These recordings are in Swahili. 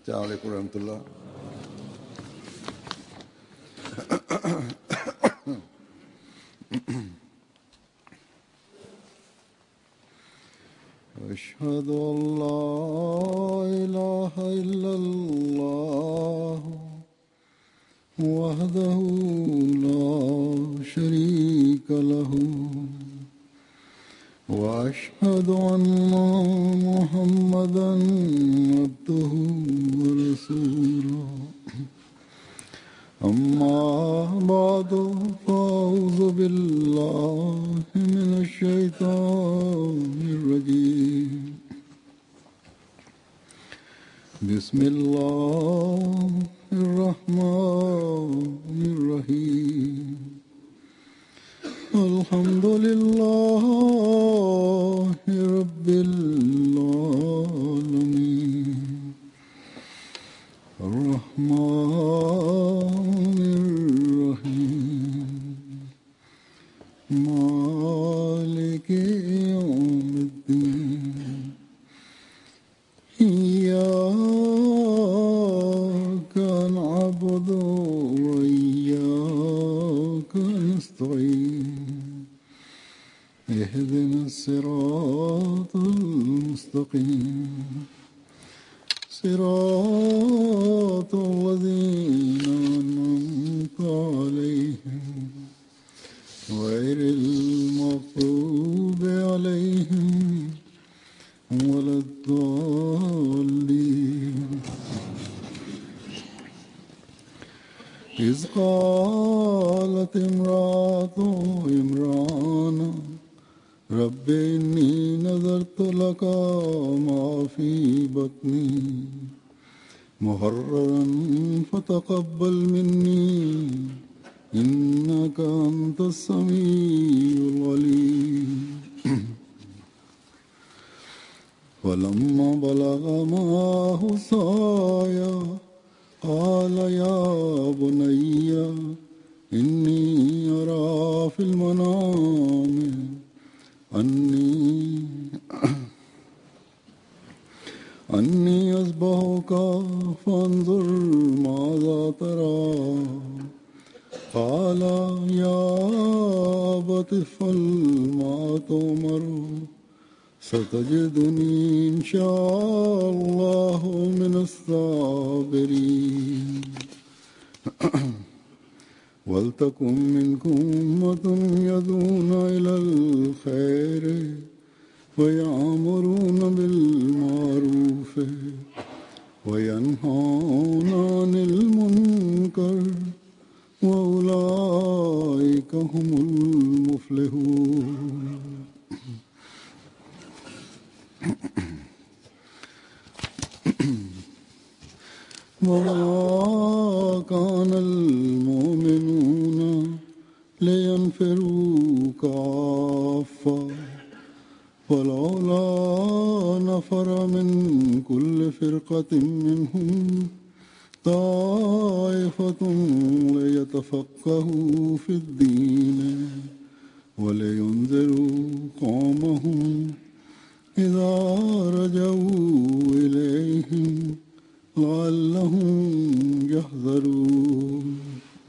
السلام عليكم ورحمة الله أشهد أن لا إله إلا الله وحده لا شريك له وأشهد أن محمدا عبده ورسوله أما بعد فأعوذ بالله من الشيطان الرجيم بسم الله الرحمن الرحيم الحمد لله رب العالمين الرحمن الرحيم مالك يوم الدين إياك نعبد وإياك نستعين اهدنا الصراط المستقيم صراط الذين أنعمت عليهم غير المغضوب عليهم ولا الضالين إذ قالت امرأة عمران رب إني نذرت لك ما في بطني محررا فتقبل مني إنك أنت السميع العليم ولما بلغ معه السعي قال يا بني إني أرى في المنام أني أني أصبحك فانظر ماذا ترى قال يا أبت افعل ما تؤمر ستجدني إن شاء الله من الصابرين ولتكن منكم أمة يدعون إلى الخير ويأمرون بالمعروف وينهون عن المنكر وأولئك هم المفلحون وما كان المؤمنون لينفروا كافة ولولا نفر من كل فرقة منهم طائفة ليتفقهوا في الدين ولينذروا قومهم إذا رجعوا إليهم لعلهم يحذرون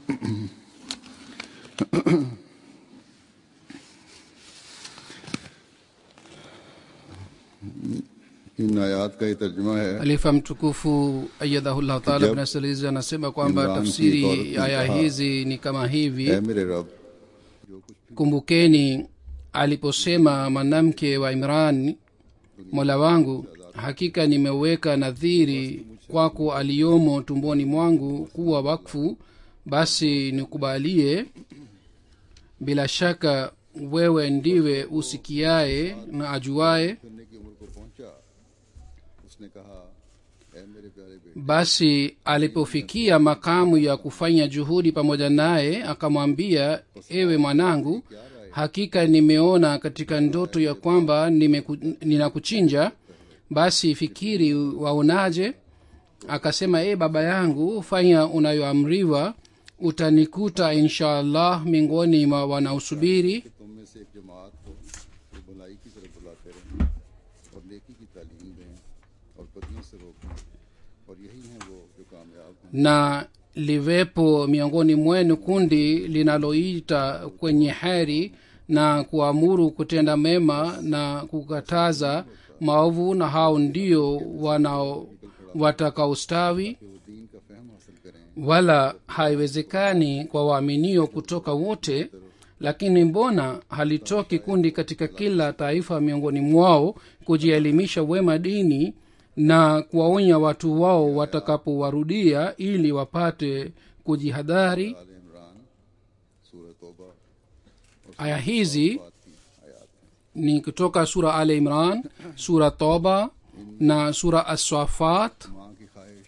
इन आयात का ये तर्जुमा है Khalifa mtukufu ayadhahullahu taala Jab- bin Salizi anasema kwamba Imran ki tafsiri taur- ya aya kaha, hizi ni kama hivi ऐ मेरे रब kumbukeni aliposema mwanamke wa imran mola wangu hakika nimeweka nadhiri kwako aliyomo tumboni mwangu kuwa wakfu basi nikubalie bila shaka wewe ndiwe usikiaye na ajuaye करने की उम्र को पहुंचा उसने कहा ऐ मेरे प्यारे बेटे basi alipofikia makamu ya kufanya juhudi pamoja naye akamwambia ewe mwanangu hakika nimeona katika ndoto ya kwamba nimeku- ninakuchinja basi fikiri waonaje akasema e baba yangu fanya unayoamriwa utanikuta insha allah miongoni mwa wanaosubiri तुम में से एक जमात को जो भलाई की तरफ बुलाते रहें और नेकी की तालीम दें और बदियों से रोकें और यही हैं वो जो कामयाब हैं na liwepo miongoni mwenu kundi linaloita kwenye heri na kuamuru kutenda mema na kukataza maovu na hao ndio wanao watakaostawi कि वो दीन का फहम हासिल करें wala haiwezekani kwa waaminio kutoka wote lakini mbona halitoki kundi katika kila taifa miongoni mwao kujielimisha wema dini na kuwaonya watu wao watakapowarudia ili wapate kujihadhari आल इमरान सूरह तौबा aya hizi बात की आयात हैं ni kutoka sura al imran sura toba na sura aswafat माँ की ख्वाहिश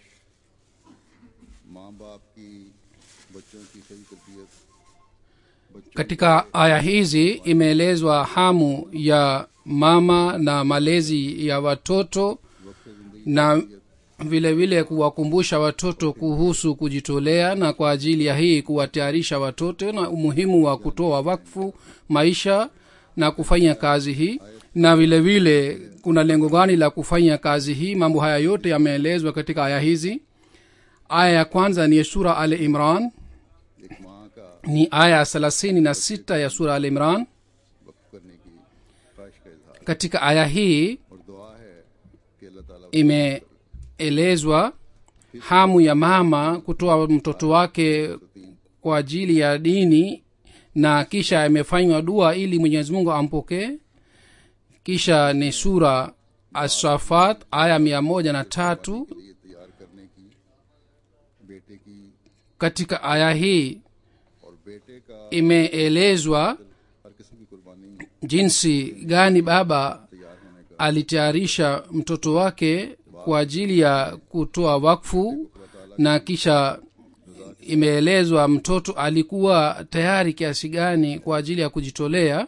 माँ बाप की बच्चों की सही तरबियत बच्चों katika aya hizi imeelezwa hamu ya mama na malezi ya watoto वक्त जिंदगी na vile vile kuwakumbusha watoto kuhusu kujitolea na kwa ajili ya hii kuwatayarisha watoto na umuhimu wa kutoa wakfu maisha na kufanya kazi hii na vile vile kuna lengo gani la kufanya kazi hii mambo haya yote yameelezwa katika aya hizi aya ya kwanza ni sura al imran एक माँ का ni aya thelathini na sita ya sura al imran वक्त करने की ख्वाहिश का इजहार katika aya hii और दुआ है कि अल्लाह ताला imeelezwa hamu ya mama kutoa mtoto wake kwa ajili ya dini na kisha imefanywa dua ili mwenyezi mungu ampokee kisha ni sura asafat aya mia moja na tatu के लिए तैयार करने की बेटे की katika aya hii और बेटे का imeelezwa हर किस्म की कुर्बानी jinsi gani baba तैयार होने का alitayarisha mtoto wake kwa ajili ya kutoa wakfu na kisha imeelezwa mtoto alikuwa tayari kiasi gani kwa ajili ya kujitolea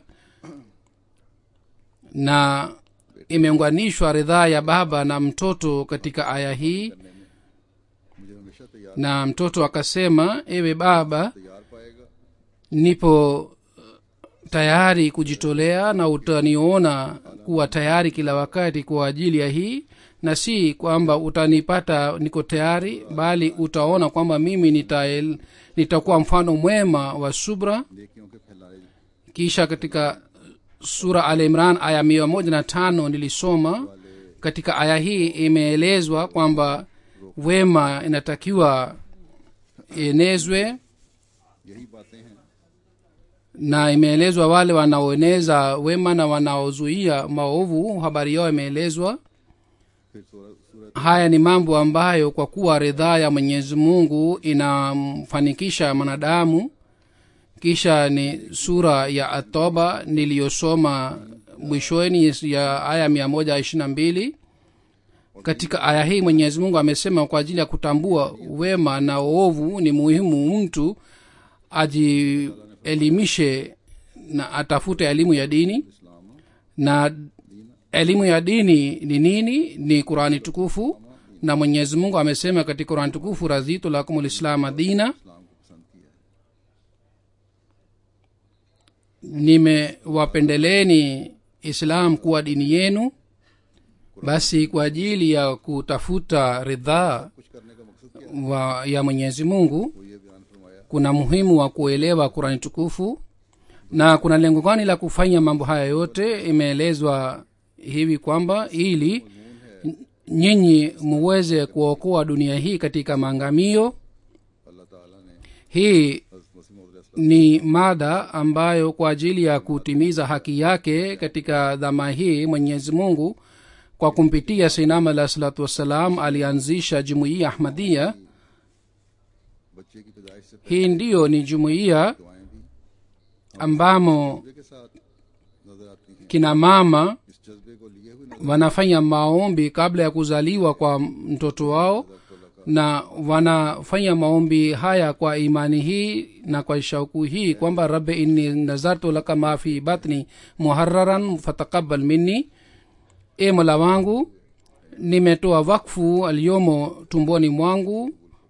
na imeunganishwa ridhaa ya baba na mtoto katika aya hii मुझे हमेशा तैयार na mtoto akasema ewe baba तैयार पाएगा nipo tayari kujitolea na utaniona kuwa tayari kila wakati kwa ajili ya hii na si kwamba utanipata niko tayari bali utaona kwamba mimi nita, nitakuwa mfano mwema wa subra नेकियों के फैलाए kisha katika sura al imran aya mia moja na tano nilisoma katika aya hii imeelezwa kwamba wema inatakiwa ienezwe यही बातें हैं na imeelezwa wale wanaoeneza wema na wanaozuia maovu habari yao imeelezwa फिर सूरह सूरह haya ni mambo ambayo kwa kuwa ridhaa ya mwenyezi mungu inamfanikisha mwanadamu kisha ni sura ya atoba niliyosoma mwishoni ya aya mia moja ishiri na mbili katika aya hii mwenyezi mungu amesema kwa ajili ya kutambua wema na uovu ni muhimu mtu ajielimishe na atafute elimu ya dini इस्लाम na elimu ya dini ni nini ni qurani tukufu na mwenyezi mungu amesema katika qurani tukufu radhitu lakum lislama dina इस्लाम को पसंद किया है nimewapendeleeni islam kuwa dini yenu basi kwa ajili ya kutafuta ridhaa कुछ करने का मकसद क्या wa ya mwenyezi mungu है वो ये बयान फरमाया kuna muhimu wa kuelewa kurani tukufu na kuna lengo gani la kufanya mambo haya yote imeelezwa hivi kwamba ili nyinyi muweze kuokoa dunia hii katika maangamio अल्लाह ताला ने hii हज़रत मसीह मौद ni mada ambayo kwa ajili ya kutimiza haki yake katika dhama hii mwenyezi mungu kwa kumpitia sinam alah salatu wassalam alianzisha jumuiya ahmadia बच्चे की पैदाइश से hii ndiyo ni jumuiya दुआएं भी ambamo जज्बे के साथ नजर आती हैं kina mama इस जज्बे को लिए हुए नजर wanafanya maombi kabla ya kuzaliwa kwa mtoto wao na wanafanya maombi haya kwa imani hii na kwa shauku hii kwamba rabbi inni nazartu laka ma fi batni muhararan fatakabal minni e mola wangu nimetoa wakfu aliyomo tumboni mwangu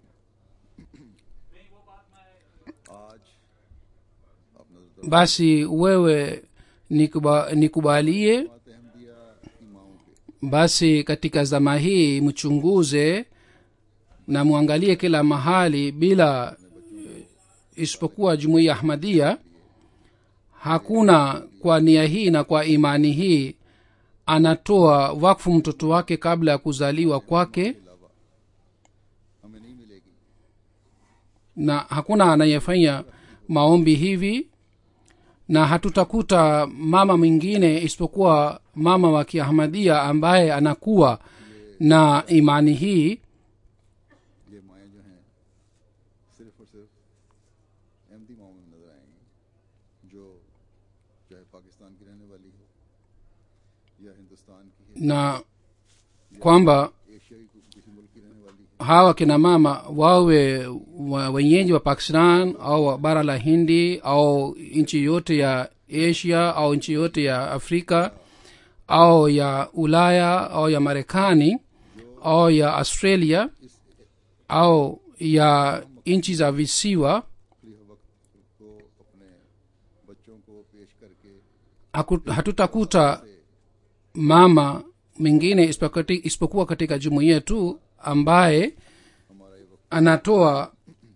आज आप नजर basi wewe nikuba, nikubalie दरबात अहमदिया की माओं के basi katika zama hii mchunguze na mwangalie kila mahali bila eh, isipokuwa jumuiya ahmadia hakuna kwa nia hii na kwa imani hii anatoa wakfu mtoto wake kabla ya kuzaliwa kwake हमें नहीं मिलेगी na hakuna anayefanya maombi hivi na hatutakuta mama mwingine isipokuwa mama wa kiahmadia ambaye anakuwa na imani hii ये माएँ जो हैं सिर्फ और सिर्फ अहमदी माओं में नजर आएंगी जो चाहे पाकिस्तान की रहने वाली हो या हिंदुस्तान की है na kwamba एशियाई को- किसी मुल्क की रहने वाली है hawa kina mama wawe wa- wenyeji wa pakistan au wa bara la hindi au nchi yote ya asia au nchi yote ya afrika au ya ulaya au ya marekani au ya australia au ya nchi za visiwa खुली वक्त को अपने बच्चों को पेश करके haku- hatutakuta mama mwingine isipokati- isipokuwa katika jumuiya tu ambaye हमारा ये वक्त anatoa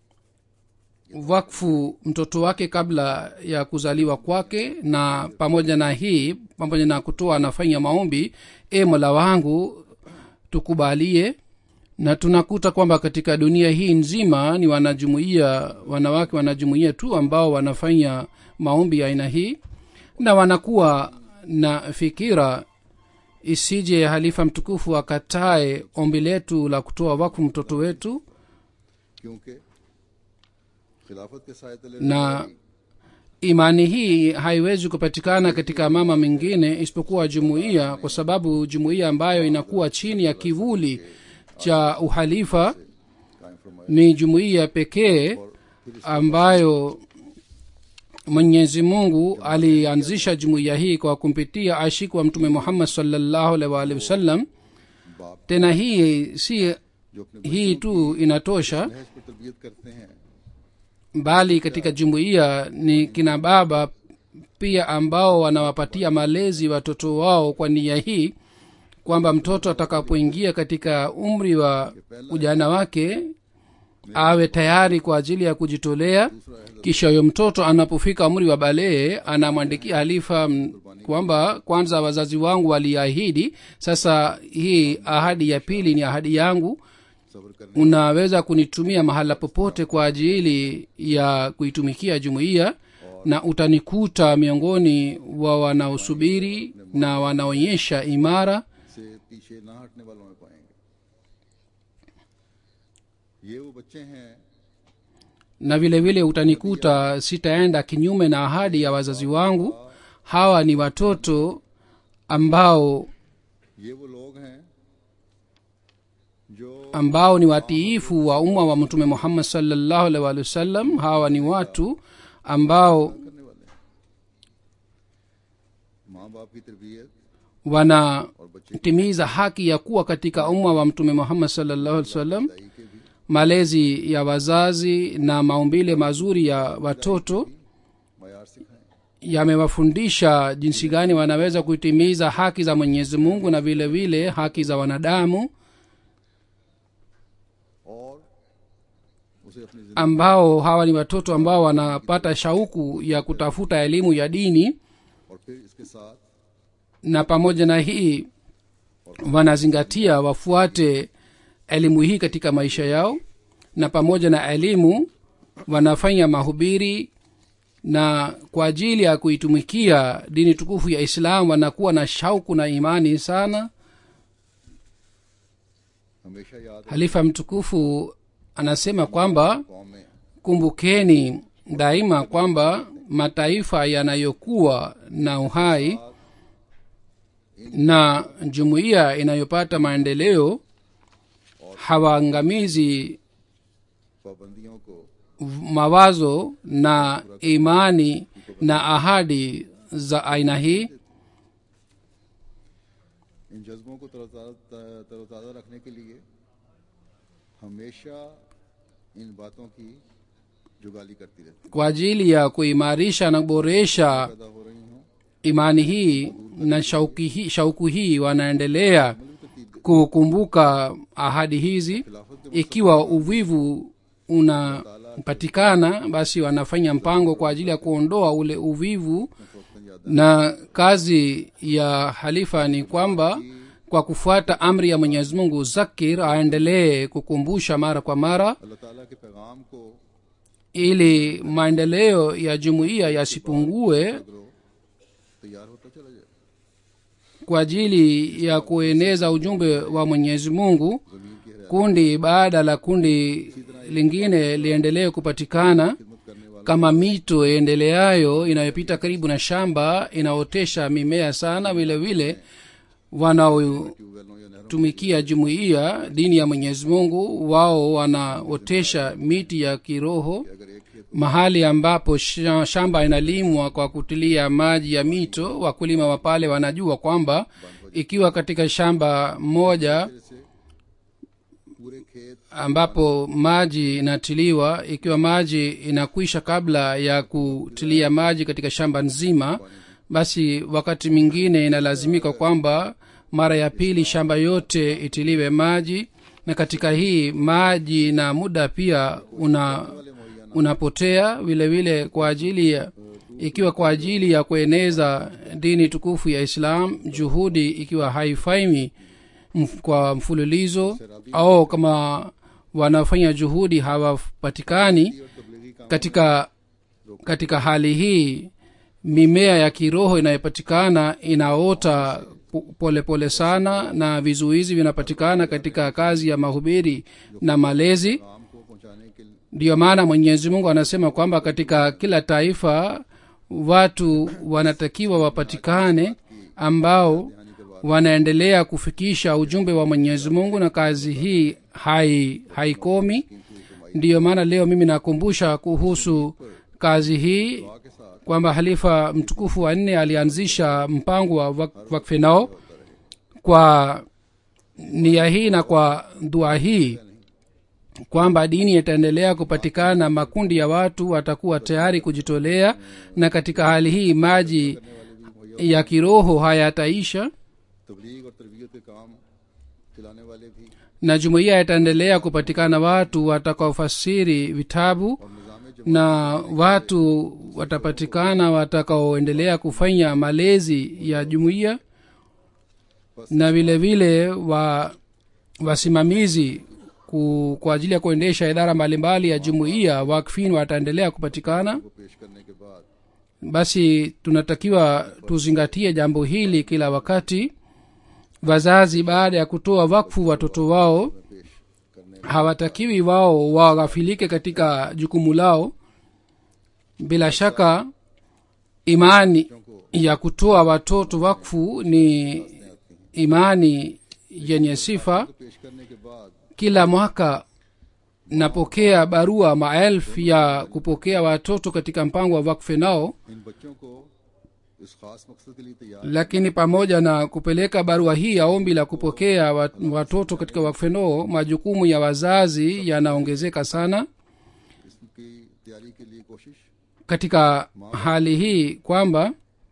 wakfu mtoto wake kabla ya kuzaliwa kwake na pamoja na hii pamoja na kutoa anafanya maombi e mola wangu tukubalie na tunakuta kwamba katika dunia hii nzima ni wanajumuia wanawake wanajumuia tu ambao wanafanya maombi ya aina hii na wanakuwa na fikira isije halifa mtukufu akatae ombi letu la kutoa wakfu mtoto wetu क्योंकि खिलाफत के साय तले ना रहने वाली imani hii haiwezi kupatikana katika mama mingine isipokuwa jumuiya kwa sababu jumuiya ambayo inakuwa chini ya kivuli cha uhalifa कायम फरमाया ni jumuiya pekee ambayo mwenyezi mungu alianzisha jumuiya hii kwa kumpitia ashiki wa mtume muhammad salllahu alaihi waalihi wasallam बाप tena hii si जो अपने hii tu inatosha नहज पर तरबियत करते हैं bali katika jumuiya ni kina baba pia ambao wanawapatia malezi watoto wao kwa nia hii kwamba mtoto atakapoingia katika umri wa ujana wake awe tayari kwa ajili ya kujitolea kisha huyo mtoto anapofika umri wa balee anamwandikia halifa m- kwamba kwanza wazazi wangu waliahidi sasa hii ahadi ya pili ni ahadi yangu सब्र करने unaweza kunitumia mahala popote kwa ajili ya kuitumikia jumuiya na utanikuta miongoni wa wanaosubiri na wanaonyesha imara से पीछे ना हटने वालों में पाएंगे ये वो बच्चे हैं na vile vile utanikuta sitaenda kinyume na ahadi ya wazazi wangu hawa ni watoto ambao ये वो लोग हैं जो ambao ni watiifu wa umma wa mtume muhammad salllahu alaihi waalihi wasallam hawa ni watu ambao करने वाले हैं माँ बाप की तरबियत wana और बच्चे timiza haki ya kuwa katika umma wa mtume muhammad salllahu alih wasallam की के भी malezi ya wazazi na maumbile mazuri ya watoto मैार सिखाएं yamewafundisha jinsi gani wanaweza kutimiza haki za mwenyezi mungu na vile vile haki za wanadamu और उसे अपनी जिंदगी ambao hawa ni watoto ambao wanapata shauku ya kutafuta elimu ya dini और फिर इसके साथ na pamoja na hii wanazingatia wafuate elimu hii katika maisha yao na pamoja na elimu wanafanya mahubiri na kwa ajili ya kuitumikia dini tukufu ya islam wanakuwa na shauku na imani sana हमेशा याद halifa mtukufu anasema kwamba कौम में kumbukeni daima kwamba mataifa yanayokuwa na uhai na jumuiya inayopata maendeleo hawaangamizi पाबंदियों को mawazo na imani na ahadi za aina hii इन जज्बों को तरोताज़ा तरोताज़ा रखने के लिए हमेशा इन बातों की जुगाली करती रहती kwa ajili ya kuimarisha na kuboresha पैदा हो रही हों imani hii na shauki hii, shauku hii wanaendelea kukumbuka ahadi hizi ikiwa uvivu unapatikana basi wanafanya mpango kwa ajili ya kuondoa ule uvivu na kazi ya halifa ni kwamba kwa kufuata amri ya mwenyezi mungu zakir aendelee kukumbusha mara kwa mara अल्लाह ताला के पैगाम को ili maendeleo ya jumuiya yasipungue करो तैयार होता चला जाए kwa ajili ya kueneza ujumbe wa mwenyezi mungu जमीन की हरियाली kundi baada la kundi lingine liendelee kupatikana खिदमत करने वाले kama mito iendeleayo inayopita karibu na shamba inaotesha mimea sana vile vile wanaotumikia ट्यूबवेलों या नहरों jumuiya dini ya mwenyezi mungu wao wanaotesha miti ya kiroho के अगर एक खेत mahali ambapo sha- shamba inalimwa kwa kutilia maji ya mito wakulima wa pale wanajua kwamba ikiwa katika shamba moja से पूरे खेत ambapo maji inatiliwa ikiwa maji inakwisha kabla ya kutilia maji katika shamba nzima basi wakati mwingine inalazimika kwamba mara ya pili shamba yote itiliwe maji na katika hii maji na muda pia una unapotea vile vile kwa ajili ya ikiwa kwa ajili ya kueneza dini tukufu ya islam juhudi ikiwa haifaimi mf- kwa mfululizo au kama wanafanya juhudi hawapatikani और तबलीगी काम katika katika hali hii mimea ya kiroho inayopatikana inaota po- polepole pole sana na vizuizi vinapatikana katika kazi ya mahubiri na malezi काम को पहुंचाने के लिए ndiyo maana mwenyezi mungu anasema kwamba katika kila taifa watu wanatakiwa wapatikane ambao wanaendelea kufikisha ujumbe wa mwenyezi mungu na kazi hii hai haikomi ndiyo maana leo mimi nakumbusha kuhusu kazi hii दुआ के साथ kwamba halifa mtukufu wa nne alianzisha mpango wa wak- wakfe nao kwa nia hii na kwa dua hii kwamba dini itaendelea kupatikana makundi ya watu watakuwa tayari kujitolea na katika hali hii maji ya kiroho hayataisha तबलीग और तरबियत के काम चलाने वाले भी na jumuiya itaendelea kupatikana watu watakaofasiri vitabu और निज़ाम na watu watapatikana watakaoendelea kufanya malezi ya jumuiya na vile vile wa wasimamizi ku, kwa ajili ya kuendesha idara mbalimbali ya jumuiya wakfin wataendelea kupatikana को पेश करने के बाद basi tunatakiwa tuzingatie jambo hili kila wakati wazazi baada ya kutoa wakfu watoto wao पेश करने hawatakiwi wao waghafilike katika jukumu lao bila shaka imani ya kutoa watoto wakfu ni imani yenye sifa पेश करने के बाद kila mwaka napokea barua maelfu ya kupokea watoto katika mpango wa wakfe nao इन बच्चों को इस खास मकसद के लिए तैयार lakini pamoja na kupeleka barua hii ya ombi la kupokea wa- watoto katika wakfe nao majukumu ya wazazi yanaongezeka sana इसकी तैयारी के लिए कोशिश katika hali hii kwamba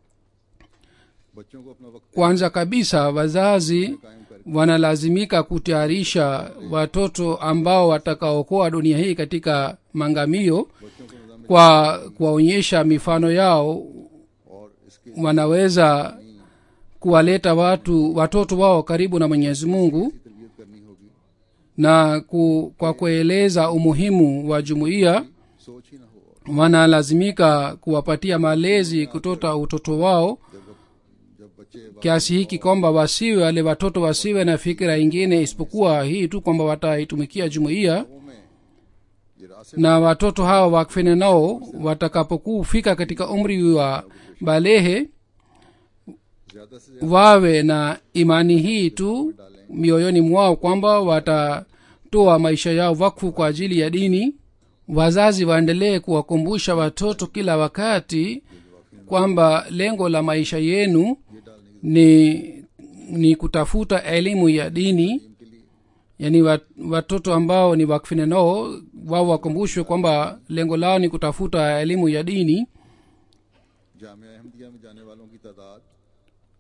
बच्चों को अपना वक्त kwanza kabisa wazazi कायम कर wanalazimika kutayarisha watoto ambao watakaokoa dunia hii katika mangamio बच्चों को निज़ाम kwa kuwaonyesha mifano yao और इसके wanaweza kuwaleta watu watoto wao karibu na mwenyezi mungu तरबियत करनी होगी na ku, kwa kueleza umuhimu wa jumuiya सोच ही ना हो wanalazimika kuwapatia malezi kutoka utoto wao जब जब बच्चे kiasi hiki kwamba wasiwe wale watoto wasiwe na fikira ingine isipokuwa hii tu kwamba wataitumikia jumuiya बाबों में ये रास्ते na watoto hawa wakfene nao watakapokufika katika umri wa balehe ज्यादा से ज्यादा wawe na imani hii tu mioyoni mwao kwamba watatoa maisha yao wakfu kwa ajili ya dini wazazi waendelee kuwakumbusha watoto kila wakati kwamba lengo la maisha yenu ni ni kutafuta elimu ya dini yaani wat- watoto ambao ni wakfine nao wao wakumbushwe kwamba lengo lao ni kutafuta elimu ya dini Jamia अहमदिया में जाने वालों की तादाद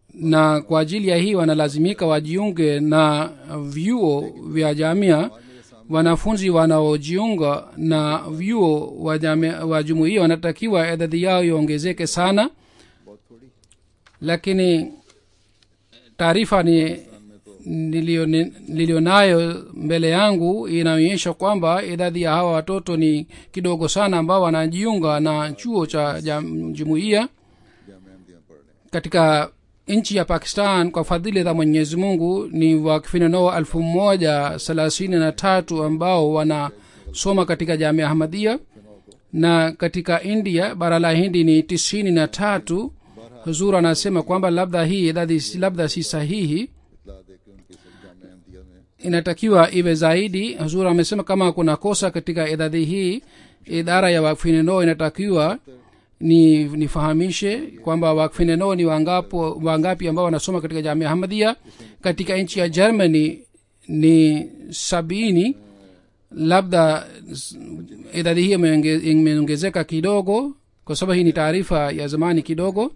na kwa ajili ya hii wanalazimika wajiunge na vyuo vya jamia wanafunzi wanaojiunga na vyuo wa, jamia- wa jumuia wanatakiwa idadi yao iongezeke sana बहुत थोड़ी lakini taarifa ni nilio- ni- nilionayo mbele yangu inaonyesha kwamba idadi ya hawa watoto ni kidogo sana ambao wanajiunga na chuo cha jam- jumuiya जामे अहमदिया पढ़ रहे हैं katika nchi ya pakistan kwa fadhili za mwenyezi mungu ni wakifinanoo elfu moja thelathini na tatu ambao wanasoma katika jamia ahmadia na katika india bara la hindi ni tisini na tatu huzur anasema kwamba labda hii idadi si- labda si sahihi इतला दे के उनके सब जामे अहमदिया में inatakiwa iwe zaidi huzur amesema kama kuna kosa katika idadi hii idara ya wakfineno inatakiwa ni nifahamishe kwamba wakfineno ni wangapo wangapi ambao wanasoma katika jamia ahmadia katika nchi ya germany ni sabini labda s- idadi hii imeonge- imeongezeka kidogo kwa sababu hii ni taarifa ya zamani kidogo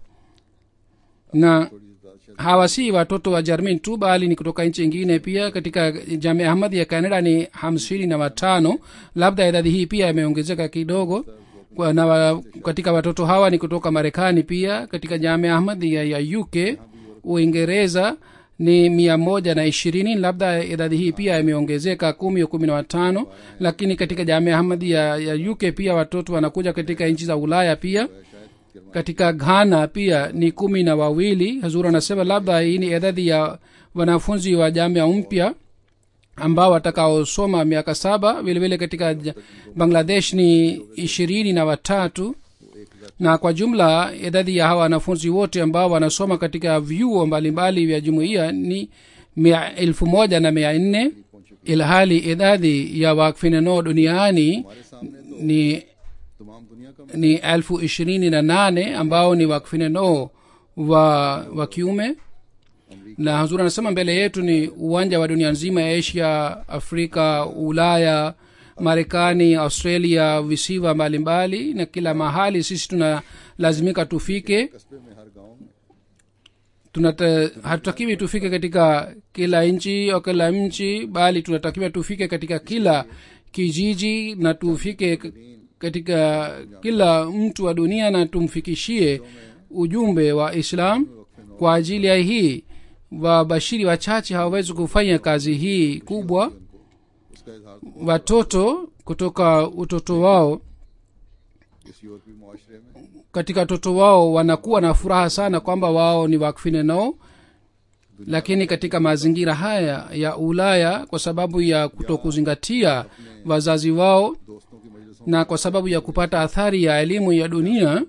na थोड़ी सी बात शायद hawa si watoto wa jermin tu bali ni kutoka nchi ingine pia katika jamia ahmadi ya canada ni hamsini na watano labda idadi hii pia imeongezeka kidogo kwa na wa, katika watoto hawa ni kutoka marekani pia katika jamia ahmadi ya, ya uk uingereza ni mia moja na ishirini labda idadi hii pia imeongezeka kumi au kumi na watano lakini katika jamia ahmadi ya, ya uk pia watoto wanakuja katika nchi za ulaya pia katika ghana pia ni kumi na wawili hazur anasema labda hii ni idadi ya wanafunzi wa jamia mpya ambao watakaosoma miaka saba vile vile katika ja- bangladesh ni ishirini na watatu na kwa jumla idadi ya hawa wanafunzi wote ambao wanasoma katika vyuo mbalimbali vya jumuiya ni mia elfu moja na mia nne ilhali idadi ya wakfineno duniani हमारे सामने तो ni तमाम दुनिया का ni elfu ishirini na nane ambao ni wakfineno wa wa kiume na hazur anasema mbele yetu ni uwanja wa dunia nzima ya asia afrika ulaya marekani australia visiwa mbalimbali na kila mahali sisi tunalazimika tufike कस्बे में हर गांव में tunata hatutakiwi tufike katika kila nchi au kila mchi bali tunatakiwa tufike katika kila kijiji na tufike k- katika kila mtu wa dunia na tumfikishie ujumbe wa islam kwa ajili ya hii wabashiri wachache hawawezi kufanya kazi hii kubwa उसका इजहार watoto kutoka utoto wao इस यूरोपीय मुआशरे में katika watoto wao wanakuwa na furaha sana kwamba wao ni wakfineno lakini katika mazingira haya ya ulaya kwa sababu ya kutokuzingatia wazazi wao दोस्तों की मजलिसों na kwa sababu ya kupata athari ya elimu ya dunia में जाए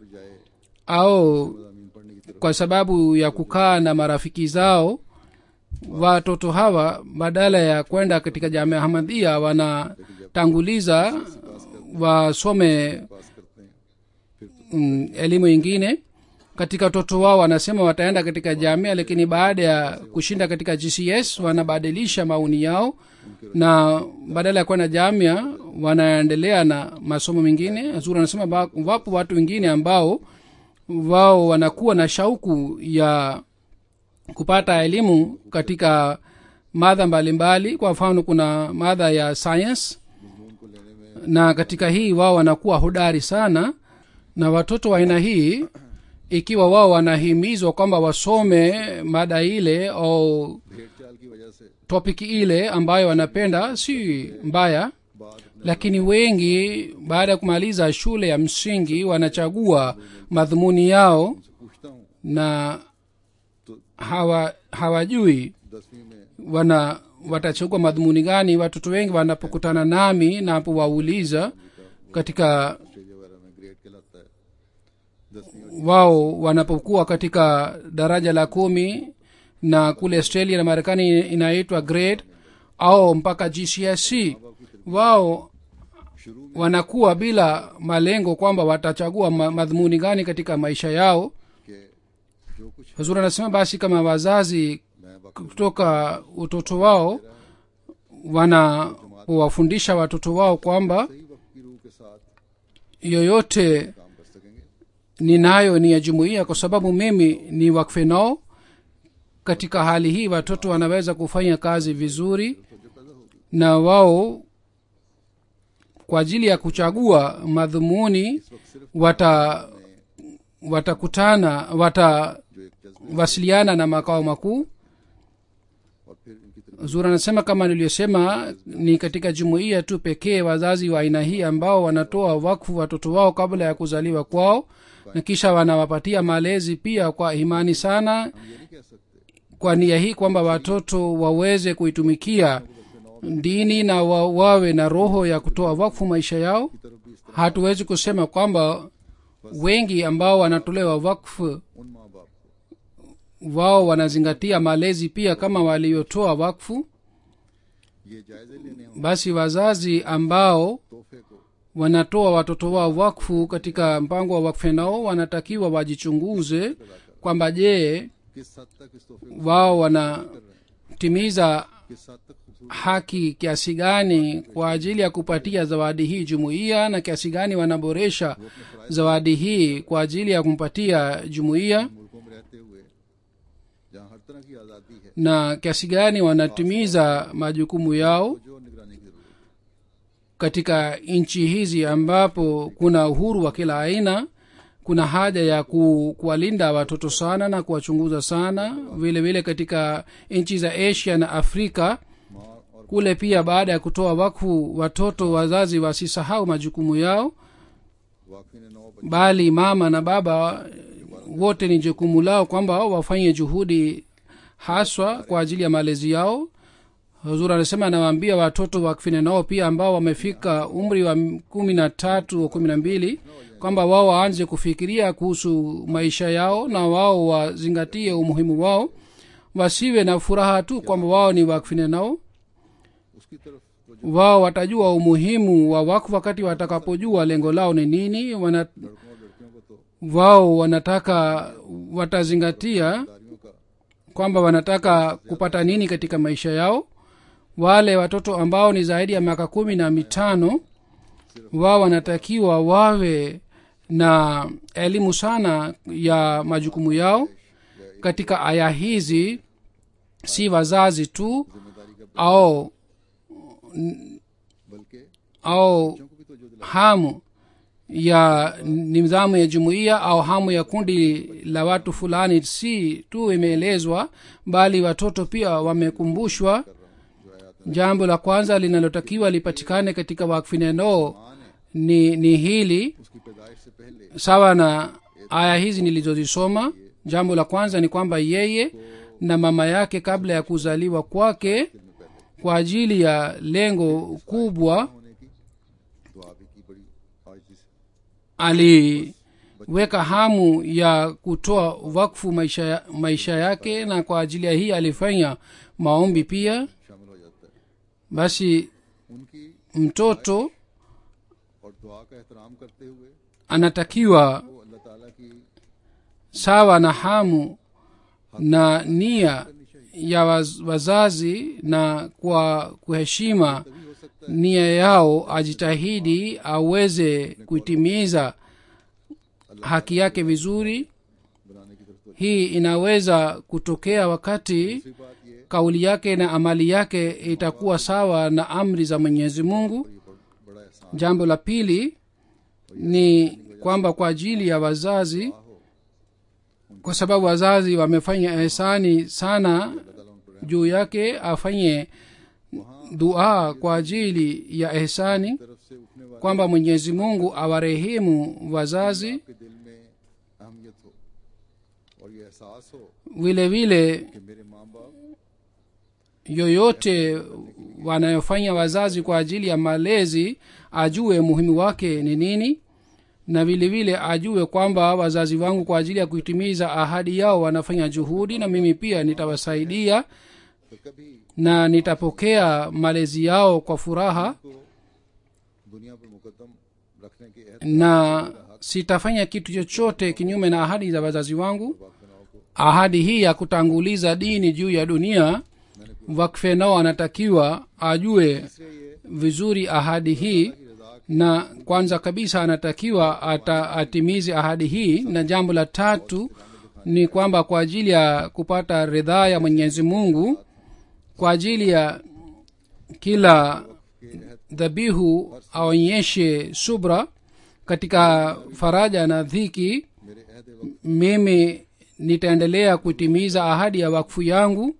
au मज़ामीन पढ़ने की तरफ kwa sababu ya kukaa na marafiki zao watoto hawa badala ya kwenda katika jamia hamadhia wanatanguliza wasome पास करते हैं फिर mm, elimu ingine katika watoto wao wanasema wataenda katika jamia lakini baada ya kushinda katika gcs wanabadilisha maoni yao na badala ya kwenda jamia wanaendelea na masomo mengine zuri anasema ba- wapo watu wengine ambao wao wanakuwa na shauku ya kupata elimu katika madha mbalimbali kwa mfano kuna madha ya science मजमून को लेने में na katika hii wao wanakuwa hodari sana na watoto wa aina hii ikiwa wao wanahimizwa kwamba wasome mada ile au भेड़ चाल की वजह से topiki ile ambayo wanapenda si mbaya बाद अपने lakini wengi baada ya kumaliza shule ya msingi wanachagua madhumuni yao से पूछता हूँ na तो hawa hawajui दसवीं में wana watachagua madhumuni gani watoto wengi wanapokutana nami napowauliza katika Australia वगैरह में ग्रेड कहलाता है दसवीं wao wanapokuwa katika daraja la kumi na kule australia na marekani inaitwa grade au mpaka gcsc wao शुरू में wanakuwa bila malengo kwamba watachagua ma- madhumuni gani katika maisha yao कि जो कुछ huzuri anasema basi kama wazazi मैं वक्त kutoka utoto wao wanawafundisha watoto wao kwamba सही वक्त की रूह के साथ yoyote काम कर सकेंगे ninayo ni ya jumuiya kwa sababu mimi ni wakfe nao katika hali hii watoto wanaweza kufanya kazi vizuri na wao kwa ajili ya kuchagua madhumuni wata watakutana watawasiliana na makao makuu और फिर इनकी तरफ zura anasema kama niliyosema ni katika jumuiya tu pekee wazazi wa aina hii ambao wanatoa wakfu watoto wao kabla ya kuzaliwa kwao na kisha wanawapatia malezi pia kwa imani sana हम ये नहीं कह सकते kwa nia hii kwamba watoto waweze kuitumikia dini na wa, wawe na roho ya kutoa wakfu maisha yao की तरफ भी इस तरह hatuwezi kusema kwamba wengi ambao wanatolewa wakfu उन माँ बाप को wao wanazingatia malezi pia kama waliotoa wakfu ये जायजे लेने हों basi wazazi ambao तोहफे को wanatoa watoto wao wakfu katika mpango wa wakfu nao wanatakiwa wajichunguze kwamba je किस हद तक इस तोहफे को wao कर रहे हैं wanatimiza किस हद तक खूबसूरत haki kiasi gani kwa ajili ya kupatia zawadi hii jumuiya na kiasi gani wanaboresha zawadi hii kwa ajili ya kumpatia jumuiya मुल्कों में रहते हुए जहाँ हर तरह की आज़ादी है na kiasi gani wanatimiza majukumu yao तो जो निगरानी की जरूरत है katika nchi hizi ambapo kuna uhuru wa kila aina kuna haja ya ku, kuwalinda watoto sana na kuwachunguza sana vile vile katika nchi za asia na afrika माँ और kule pia baada ya kutoa wakfu watoto wazazi wasisahau majukumu yao वाकफी ने नौ बच्चे bali mama na baba wote ni jukumu lao kwamba wao wafanye juhudi haswa kwa ajili ya malezi yao huzur anasema anawaambia watoto wakfine nao pia ambao wamefika umri wa kumi na tatu au kumi na mbili kwamba wao waanze kufikiria kuhusu maisha yao na wao wazingatie umuhimu wao wasiwe na furaha tu kwamba wao ni wakfine nao उसकी तरफ तो जो wao watajua umuhimu wa wakfu wakati watakapojua lengo lao ni nini wana, लड़कों और लड़कियों को तो wao wanataka watazingatia दारियों का kwamba wanataka kupata nini katika maisha yao wale watoto ambao ni zaidi ya miaka kumi na mitano wao wanatakiwa wawe na elimu sana ya majukumu yao katika aya hizi si wazazi tu जिम्मेदारी का au बल्कि au बच्चों को भी तो जो दिला hamu ya nidhamu ya jumuiya au hamu ya kundi la watu fulani si tu imeelezwa bali watoto pia wamekumbushwa jambo la kwanza linalotakiwa lipatikane katika wakfinenoo माँ ने ni, ni hili उसकी पैदाइश से पहले sawa na aya hizi nilizozisoma jambo la kwanza ni kwamba yeye na mama yake kabla ya kuzaliwa kwake kwa ajili ya lengo kubwa होने की दुआ भी की बड़ी आजिज़ी से aliweka hamu ya kutoa wakfu maisha, ya- maisha yake na kwa ajili ya hii alifanya maombi pia शामिल हो जाता है basi उनकी mtoto और दुआ का एहतराम करते हुए anatakiwa वो अल्लाह ताला की sawa na hamu na nia ya waz, wazazi na kwa kuheshima तभी हो सकता nia yao ajitahidi aweze kuitimiza haki yake vizuri है बनाने की तरफ तो hii inaweza kutokea wakati दूसरी बात ये kauli yake na amali yake itakuwa sawa na amri za mwenyezi mungu ये ब- बड़ा एहसान jambo la pili ni kwamba kwa ajili ya wazazi हो kwa sababu wazazi wamefanya ihsani sana अल्लाह ताला उन पर juu yake afanye dua kwa ajili ya ihsani तरफ से उठने वाले kwamba mwenyezi mungu awarehemu wazazi आपके दिल में अहमियत हो और ये एहसास हो vile vile कि मेरे माँ बाप yoyote wanayofanya wazazi kwa ajili ya malezi ajue muhimu wake ni nini na vile vile ajue kwamba wazazi wangu kwa ajili ya kuitimiza ahadi yao wanafanya juhudi na mimi pia nitawasaidia तो कभी na nitapokea malezi yao kwa furaha को दुनिया पर मुकदम रखने के अहद na sitafanya kitu chochote kinyume na ahadi za wazazi wangu वाकफनाओं को ahadi hii ya kutanguliza dini juu ya dunia wakfenao anatakiwa ajue इसलिए ये vizuri ahadi hii की रजा na kwanza kabisa anatakiwa ata, atimize ahadi hii na jambo la tatu ni kwamba kwa ajili ya kupata ridhaa ya mwenyezi mungu kwa ajili ya kila dhabihu aonyeshe subra katika faraja na dhiki मेरे अहद वक्त mimi nitaendelea kutimiza ahadi ya wakfu yangu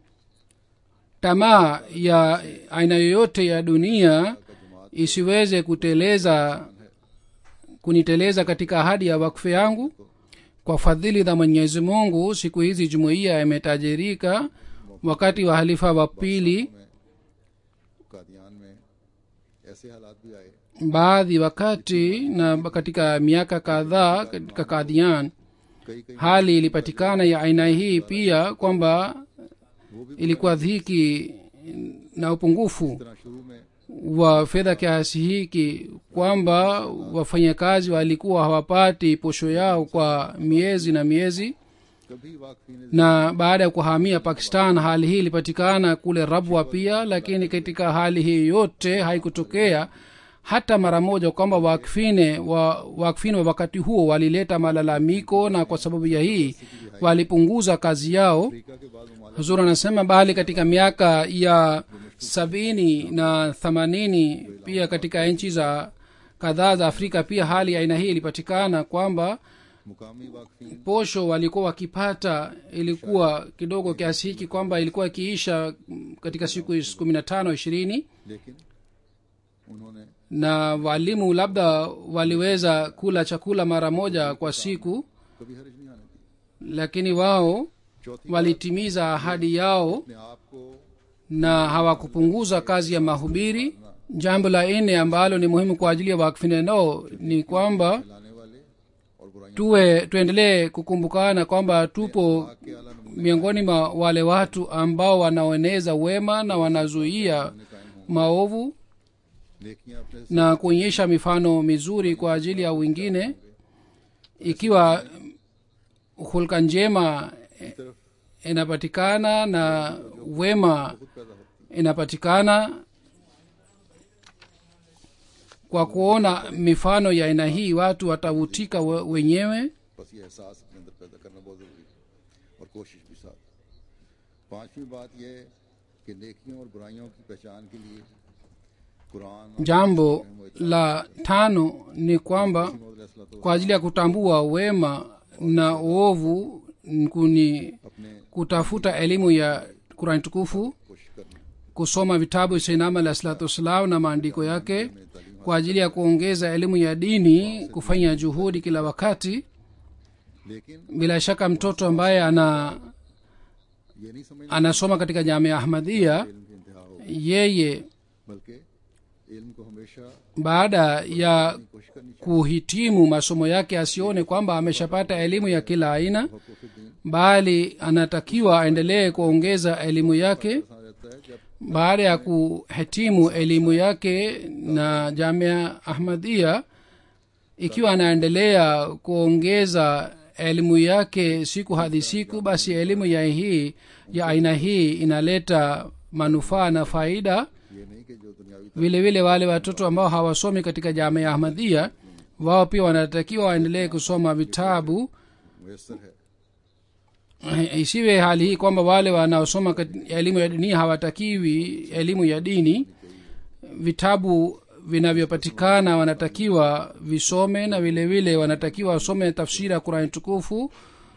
tamaa ya aina yoyote ya dunia isiweze kuteleza kuniteleza katika ahadi ya wakfu yangu kwa fadhili za mwenyezi mungu siku hizi jumuiya imetajirika wakati wa halifa wa pili में कादियान में ऐसे हालात भी आए baadhi wakati na katika miaka kadhaa katika kadhian कई कई hali ilipatikana ya aina hii pia kwamba वो भी ilikuwa dhiki na upungufu तरह शुरू में wa fedha kiasi hiki kwamba wafanyakazi walikuwa hawapati posho yao kwa miezi na miezi कभी वाकफी ने na baada ya kuhamia pakistan hali hii ilipatikana kule rabwa pia lakini katika hali hii yote haikutokea hata mara moja kwamba wakfine wa wakfine wa wakati huo walileta malalamiko na kwa sababu ya hii walipunguza kazi yao Africa के बाद ममालिक huzur anasema bali katika miaka ya sabini na themanini pia katika nchi za kadhaa za afrika pia hali ya aina hii ilipatikana kwamba मुकामी वाकफी posho walikuwa wakipata ilikuwa kidogo kiasi hiki kwamba ilikuwa ikiisha mm, katika siku kumi na tano ishirini लेकिन उन्होंने na walimu labda waliweza kula chakula mara moja kwa siku कभी हर्ज नहीं आने दी lakini wao चौथी walitimiza ahadi yao अपने आप को na hawakupunguza kazi ya mahubiri jambo la nne ambalo ni muhimu kwa ajili ya wakfinenao ni kwamba फैलाने वाले और बुराइयों tuwe tuendelee kukumbukana kwamba tupo के आला नमूने miongoni mwa wale watu ambao wanaoeneza wema na wanazuia कायम हों maovu नेकियां अपने na kuonyesha mifano mizuri kwa ajili ya wengine ikiwa hulka njema की तरफ inapatikana na wema खुद पैदा होती inapatikana kwa kuona mifano ya aina hii watu watavutika we- wenyewe है बस ये एहसास अपने अंदर पैदा करना बहुत जरूरी है और कोशिश भी साथ पांचवी बात यह है कि नेकियों और बुराइयों की पहचान के लिए कुरान और jambo la tano ni kwamba तो kwa ajili ya kutambua wema na uovu kuni अपने kutafuta elimu ya kurani tukufu कोशिश करना kusoma vitabu sainama alah salatu wassalam na maandiko yake kwa ajili ya kuongeza elimu ya dini kufanya juhudi kila wakati लेकिन bila shaka mtoto ambaye ana ये नहीं समझना anasoma katika jamia ahmadia इल्म की इंतहा हो yeye बल्कि इल्म को हमेशा baada ya कोशिश करनी चाहिए kuhitimu masomo yake asione kwamba ameshapata elimu ya kila aina हकूक़ दीन bali anatakiwa aendelee kuongeza elimu yake ऐसा रहता है जब baada ya kuhitimu elimu yake na jamia ahmadia ikiwa anaendelea kuongeza elimu yake siku hadi siku basi elimu ya hii ya aina hii inaleta manufaa na faida ये नहीं कि जो दुनियावी vile vile wale watoto ambao hawasomi katika jamia ahmadia wao pia wanatakiwa waendelee kusoma vitabu मुयसर है isiwe hali hii kwamba wale wanaosoma kat- elimu ya dunia hawatakiwi elimu ya dini vitabu vinavyopatikana wanatakiwa visome na vile vile wanatakiwa wasome tafsiri ya kurani tukufu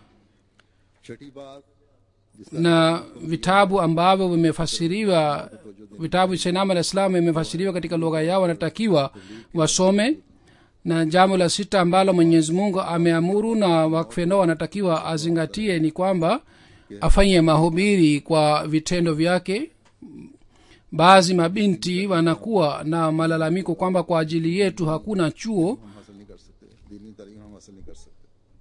छठी बात na vitabu ambavyo vimefasiriwa vitabu senama la islam vimefasiriwa katika lugha yao wanatakiwa wasome na jambo la sita ambalo mwenyezi mungu ameamuru na wakfeno wanatakiwa azingatie ni kwamba afanye mahubiri kwa vitendo vyake baadhi mabinti wanakuwa na malalamiko kwamba kwa ajili yetu hakuna chuo हम हासिल नहीं कर सकते दीनी तालीम हम हासिल नहीं कर सकते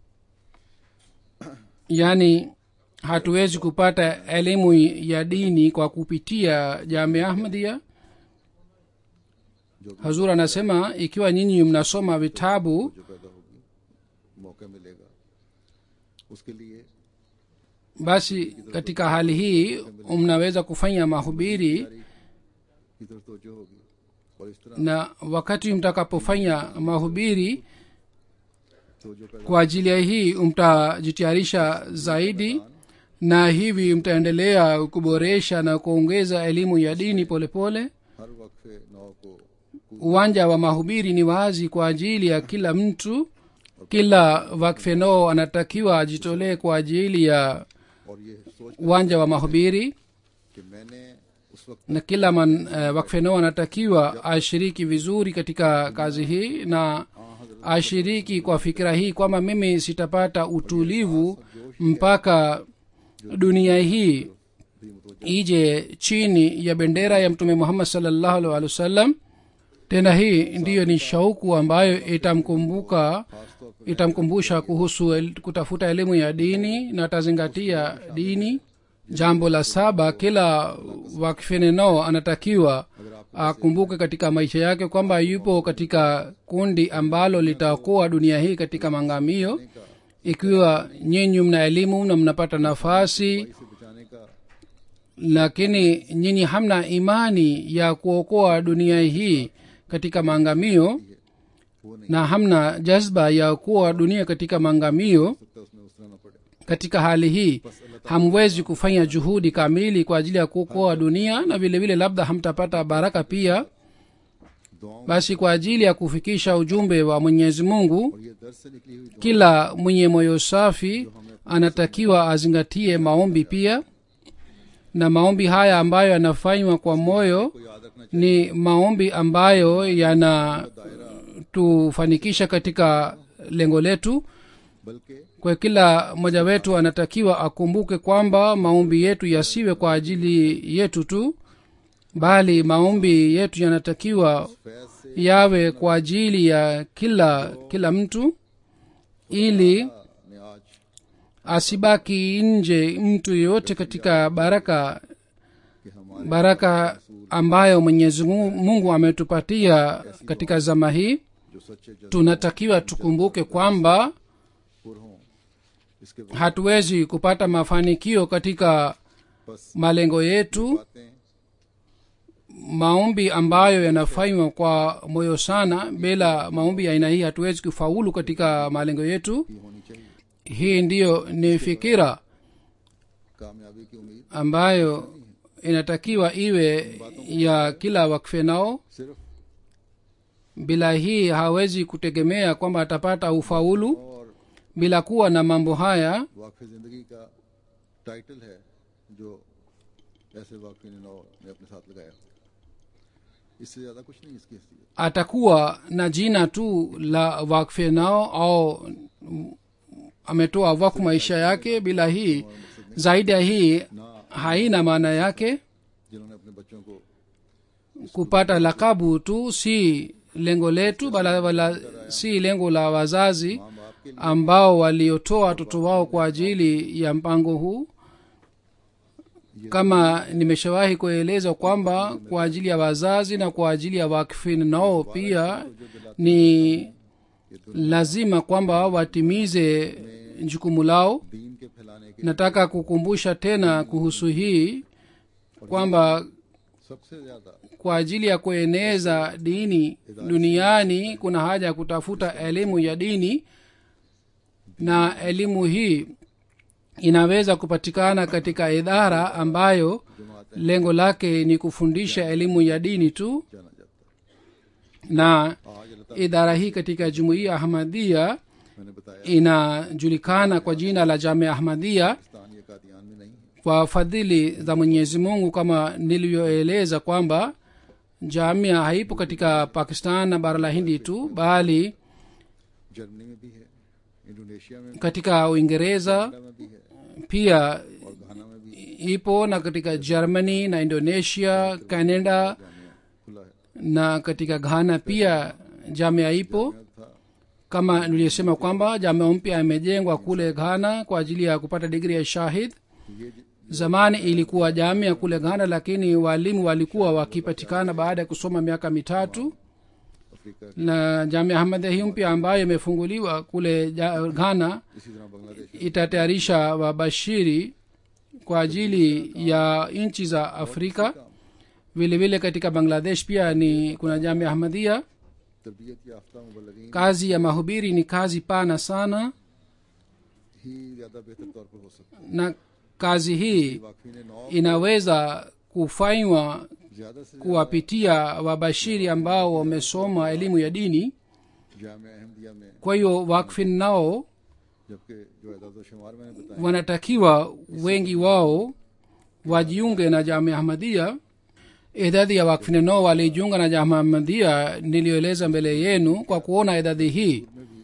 yaani hatuwezi kupata elimu ya dini kwa kupitia jamia ahmadia जो भी hazur anasema ikiwa nyinyi mnasoma vitabu जो पैदा होगी मौका मिलेगा उसके लिए basi katika hali hii mnaweza kufanya mahubiri की तरफ तवज्जो होगी और इस तरह na wakati mtakapofanya mahubiri तो जो पैदा kwa ajili ya hii mtajitayarisha zaidi na hivi mtaendelea kuboresha na kuongeza elimu ya dini polepole pole. हर वक्फे नौ को uwanja wa mahubiri ni wazi kwa ajili ya kila mtu kila wakfenoo anatakiwa ajitolee kwa ajili ya और ये सोच uwanja wa mahubiri कि मैंने उस वक्त na kila man, uh, wakfenoo anatakiwa ashiriki vizuri katika kazi hii na ashiriki kwa fikira hii kwamba mimi sitapata utulivu mpaka dunia hii भी मुतवज्जो ije chini ya bendera ya mtume muhammad salllahu alhi wasallam tena hii ndiyo ni shauku ambayo itamkumbuka खासतौर पर itamkumbusha kuhusu el, kutafuta elimu ya dini na atazingatia dini jambo la saba kila wakfeneno anatakiwa akumbuke katika maisha yake kwamba yupo katika kundi ambalo litaokoa dunia hii katika mangamio ikiwa nyinyi mna elimu na mnapata nafasi इसे बचाने का lakini nyinyi hamna imani ya kuokoa dunia hii katika maangamio वो नहीं na hamna jazba ya kuwa dunia katika maangamio सकता उसमें उतरना पड़े katika hali hii hamwezi kufanya juhudi kamili kwa ajili ya kuokoa dunia na vile vile labda hamtapata baraka pia दुआओं basi kwa ajili ya kufikisha ujumbe wa mwenyezi mungu और ये दर्द से निकली हुई दुआ kila mwenye moyo safi anatakiwa azingatie maombi pia na maombi haya ambayo yanafanywa kwa moyo को याद रखना ni maombi ambayo yanatufanikisha katika lengo letu बल्कि kwa kila mmoja wetu anatakiwa akumbuke kwamba maombi yetu yasiwe kwa ajili yetu tu bali maombi yetu yanatakiwa Faiz से yawe kwa ajili ya kila kila mtu ili ने आज asibaki nje mtu yeyote katika baraka कि हमारे baraka ambayo mwenyezi Mungu Mungu ametupatia katika zama hii जो सच्चे जज्बे tunatakiwa tukumbuke kwamba पुर हों इसके बाद hatuwezi kupata mafanikio katika बस malengo yetu बातें maombi ambayo yanafanywa kwa moyo sana bila maombi ya aina hii hatuwezi kufaulu katika malengo yetu ही होनी चाहिए hii ndiyo ni fikira कामयाबी की उम्मीद ambayo inatakiwa iwe ya kila wakfe nao सिर्फ bila hii hawezi kutegemea kwamba atapata ufaulu और bila kuwa na mambo haya वाकफ जिंदगी का टाइटल है जो ऐसे वाकफी ने नौ ने अपने साथ लगाया इससे ज्यादा कुछ नहीं इसकी हैसियत atakuwa na jina tu la wakfe nao au mm, ametoa wakfu maisha yake bila hii zaidi ya hii haina maana yake जिन्होंने अपने बच्चों को kupata lakabu tu si lengo letu bala, bala si lengo la wazazi माँ बाप के लिए ambao waliotoa watoto wao kwa ajili ya mpango huu kama nimeshawahi kueleza kwamba kwa ajili ya wazazi na kwa ajili ya wakfin nao pia ni lazima kwamba watimize jukumu lao दीन के फैलाने के nataka kukumbusha tena kuhusu hii kwamba सबसे ज्यादा kwa ajili ya kueneza dini duniani kuna haja ya kutafuta elimu ya dini na elimu hii inaweza kupatikana katika idara ambayo जमात lengo lake ni kufundisha elimu ya dini tu जाना जाता na है आज अल्लाह idara hii katika jumuiya ahmadia मैंने बताया inajulikana kwa jina la jamia ahmadia Pakistan या कादियान में नहीं है kwa fadhili za mwenyezi mungu kama nilivyoeleza kwamba jamia haipo katika pakistan na bara la hindi tu bali Germany में भी है इंडोनेशिया में भी katika uingereza कनाडा में भी है pia और घाना में भी ipo na katika germany na indonesia canada Jamia खुला है na katika ghana pia jamia ipo था kama niliyosema kwamba jamia mpya imejengwa kule ghana kwa ajili ya kupata digri ya shahid ये ज- zamani ilikuwa jamia kule ghana lakini walimu walikuwa wakipatikana baada ya kusoma miaka mitatu Africa na jamia ahmadia hii mpya ambayo imefunguliwa kule ja- ghana इसी तरह Bangladesh itatayarisha wabashiri kwa ajili ya nchi za afrika vile vile katika bangladesh pia ni kuna jamia ahmadia तरबियत याफ्ता मुबलगिन kazi ya mahubiri ni kazi pana sana ही ज्यादा बेहतर तौर पर हो सकता है na kazi hii वाकफी ने नौ inaweza kufanywa ज्यादा से kuwapitia wabashiri ambao wamesoma elimu ya dini जाम अहमदिया में kwa hiyo wakfin nao जबकि जो एदाद शुमार मैंने बताया wanatakiwa wengi wao wajiunge na jamia ahmadia idadi ya wakfine nao walijiunga na jamia ahmadia niliyoeleza mbele yenu kwa kuona idadi hii में भी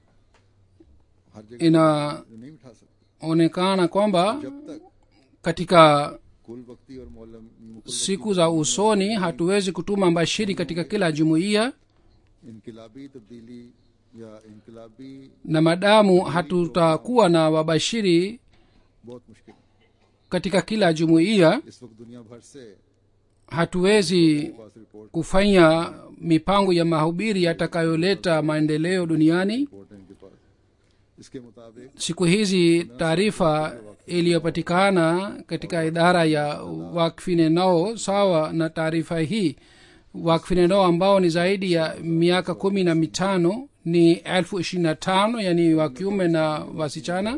हर जगह inaonekana नहीं उठा सकते kwamba जब तक katika कुल वक्ती और मौलम Mukul siku za usoni hatuwezi kutuma mbashiri katika kila jumuiya इनकलाबी तब्दीली या इनकलाबी na madamu hatutakuwa na wabashiri बहुत मुश्किल है katika kila jumuiya इस वक्त दुनिया भर से hatuwezi पास report kufanya mipango ya mahubiri yatakayoleta maendeleo duniani report है इनके पास इसके मुताबिक siku hizi taarifa iliyopatikana katika idara ya wakfine nao sawa na taarifa hii wakfine nao ambao ni zaidi ya miaka kumi na mitano ni elfu ishirini na tano yani wa kiume na wasichana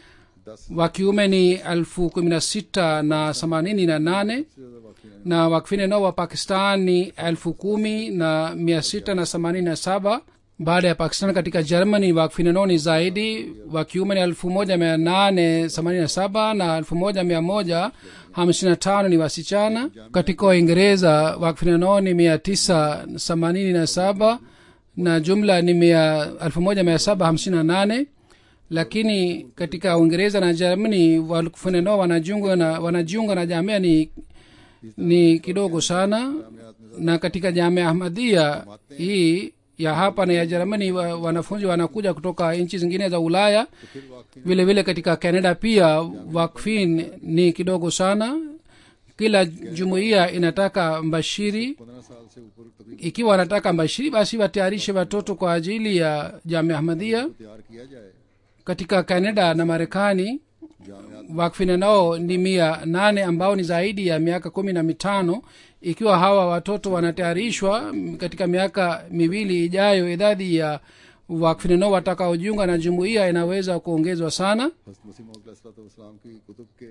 दस wa kiume ni elfu kumi na sita na themanini na nane से ज्यादा वाकई नहीं na wakfine nao wa pakistan ni elfu kumi na mia sita na themanini na saba baada ya pakistan katika germany wakfine nao ni zaidi wa kiume ni elfu moja mia nane themanini na saba na elfu moja mia moja hamsini na tano ni wasichana katika uingereza wakfine nao ni mia tisa themanini na saba na jumla ni mia elfu moja mia saba hamsini na nane lakini katika uingereza na germany wakfine nao wanajiunga na, wanajiunga na jamia ni ni kidogo sana na katika jamia ahmadia hii ya hapa na ya jerumani wa, wanafunzi wanakuja kutoka nchi zingine za ulaya फिर वाकई vile vile katika canada pia wakfin ni kidogo sana kila jumuiya inataka mbashiri पंद्रह साल से ऊपर तकरीबन ikiwa wanataka mbashiri basi watayarishe watoto kwa ajili ya jamia ahmadia तैयार किया जाए katika canada na marekani जामियात wakfine nao ni mia nane ambao ni zaidi ya miaka kumi na mitano ikiwa hawa watoto wanatayarishwa m, katika miaka miwili ijayo idadi ya wakfine nao watakaojiunga na jumuiya inaweza kuongezwa sana हस्त मसीम इस्लाम की कुतुब के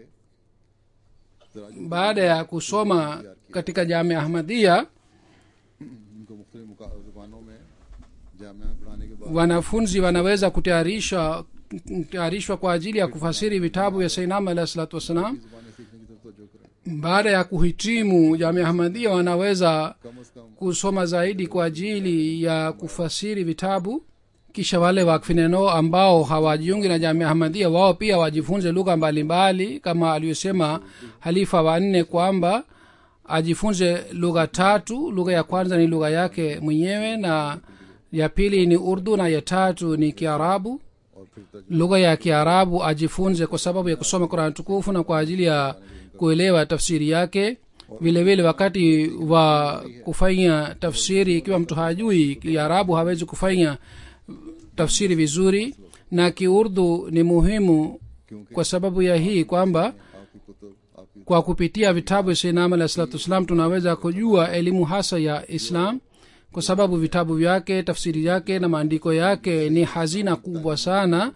तराजुम baada ya kusoma katika jamia ahmadia इनको मुख्तलिफ मुका- जुबानों में जामिया में पढ़ाने के बाद wanafunzi wanaweza kutayarishwa kutayarishwa kwa ajili ya kufasiri vitabu vya sainam alahi salatu wassalam जुबानें सीखने की तरफ तवज्जो करें baada ya kuhitimu jamia ahmadia wanaweza कम अज कम kusoma zaidi kwa ajili ya kufasiri vitabu kisha wale wakfineno ambao hawajiungi na jamia ahmadia wao pia wajifunze lugha mbalimbali kama aliyosema halifa wanne kwamba ajifunze lugha tatu lugha ya kwanza ni lugha yake mwenyewe na ya pili ni urdu na ya tatu ni kiarabu और फिर तर्जुमा lugha ya kiarabu ajifunze kwa sababu ya kusoma qurani tukufu na kwa ajili ya kuelewa tafsiri yake vile vile wakati wa kufanya tafsiri ikiwa mtu hajui kiarabu hawezi kufanya tafsiri vizuri na kiurdu ni muhimu क्योंकि kwa sababu ya hii kwamba आपकी कुतुब आपकी kwa kupitia vitabu vya sainam alah salatu wassalam tunaweza kujua elimu hasa ya islam kwa sababu vitabu vyake tafsiri yake na maandiko yake ni hazina kubwa sana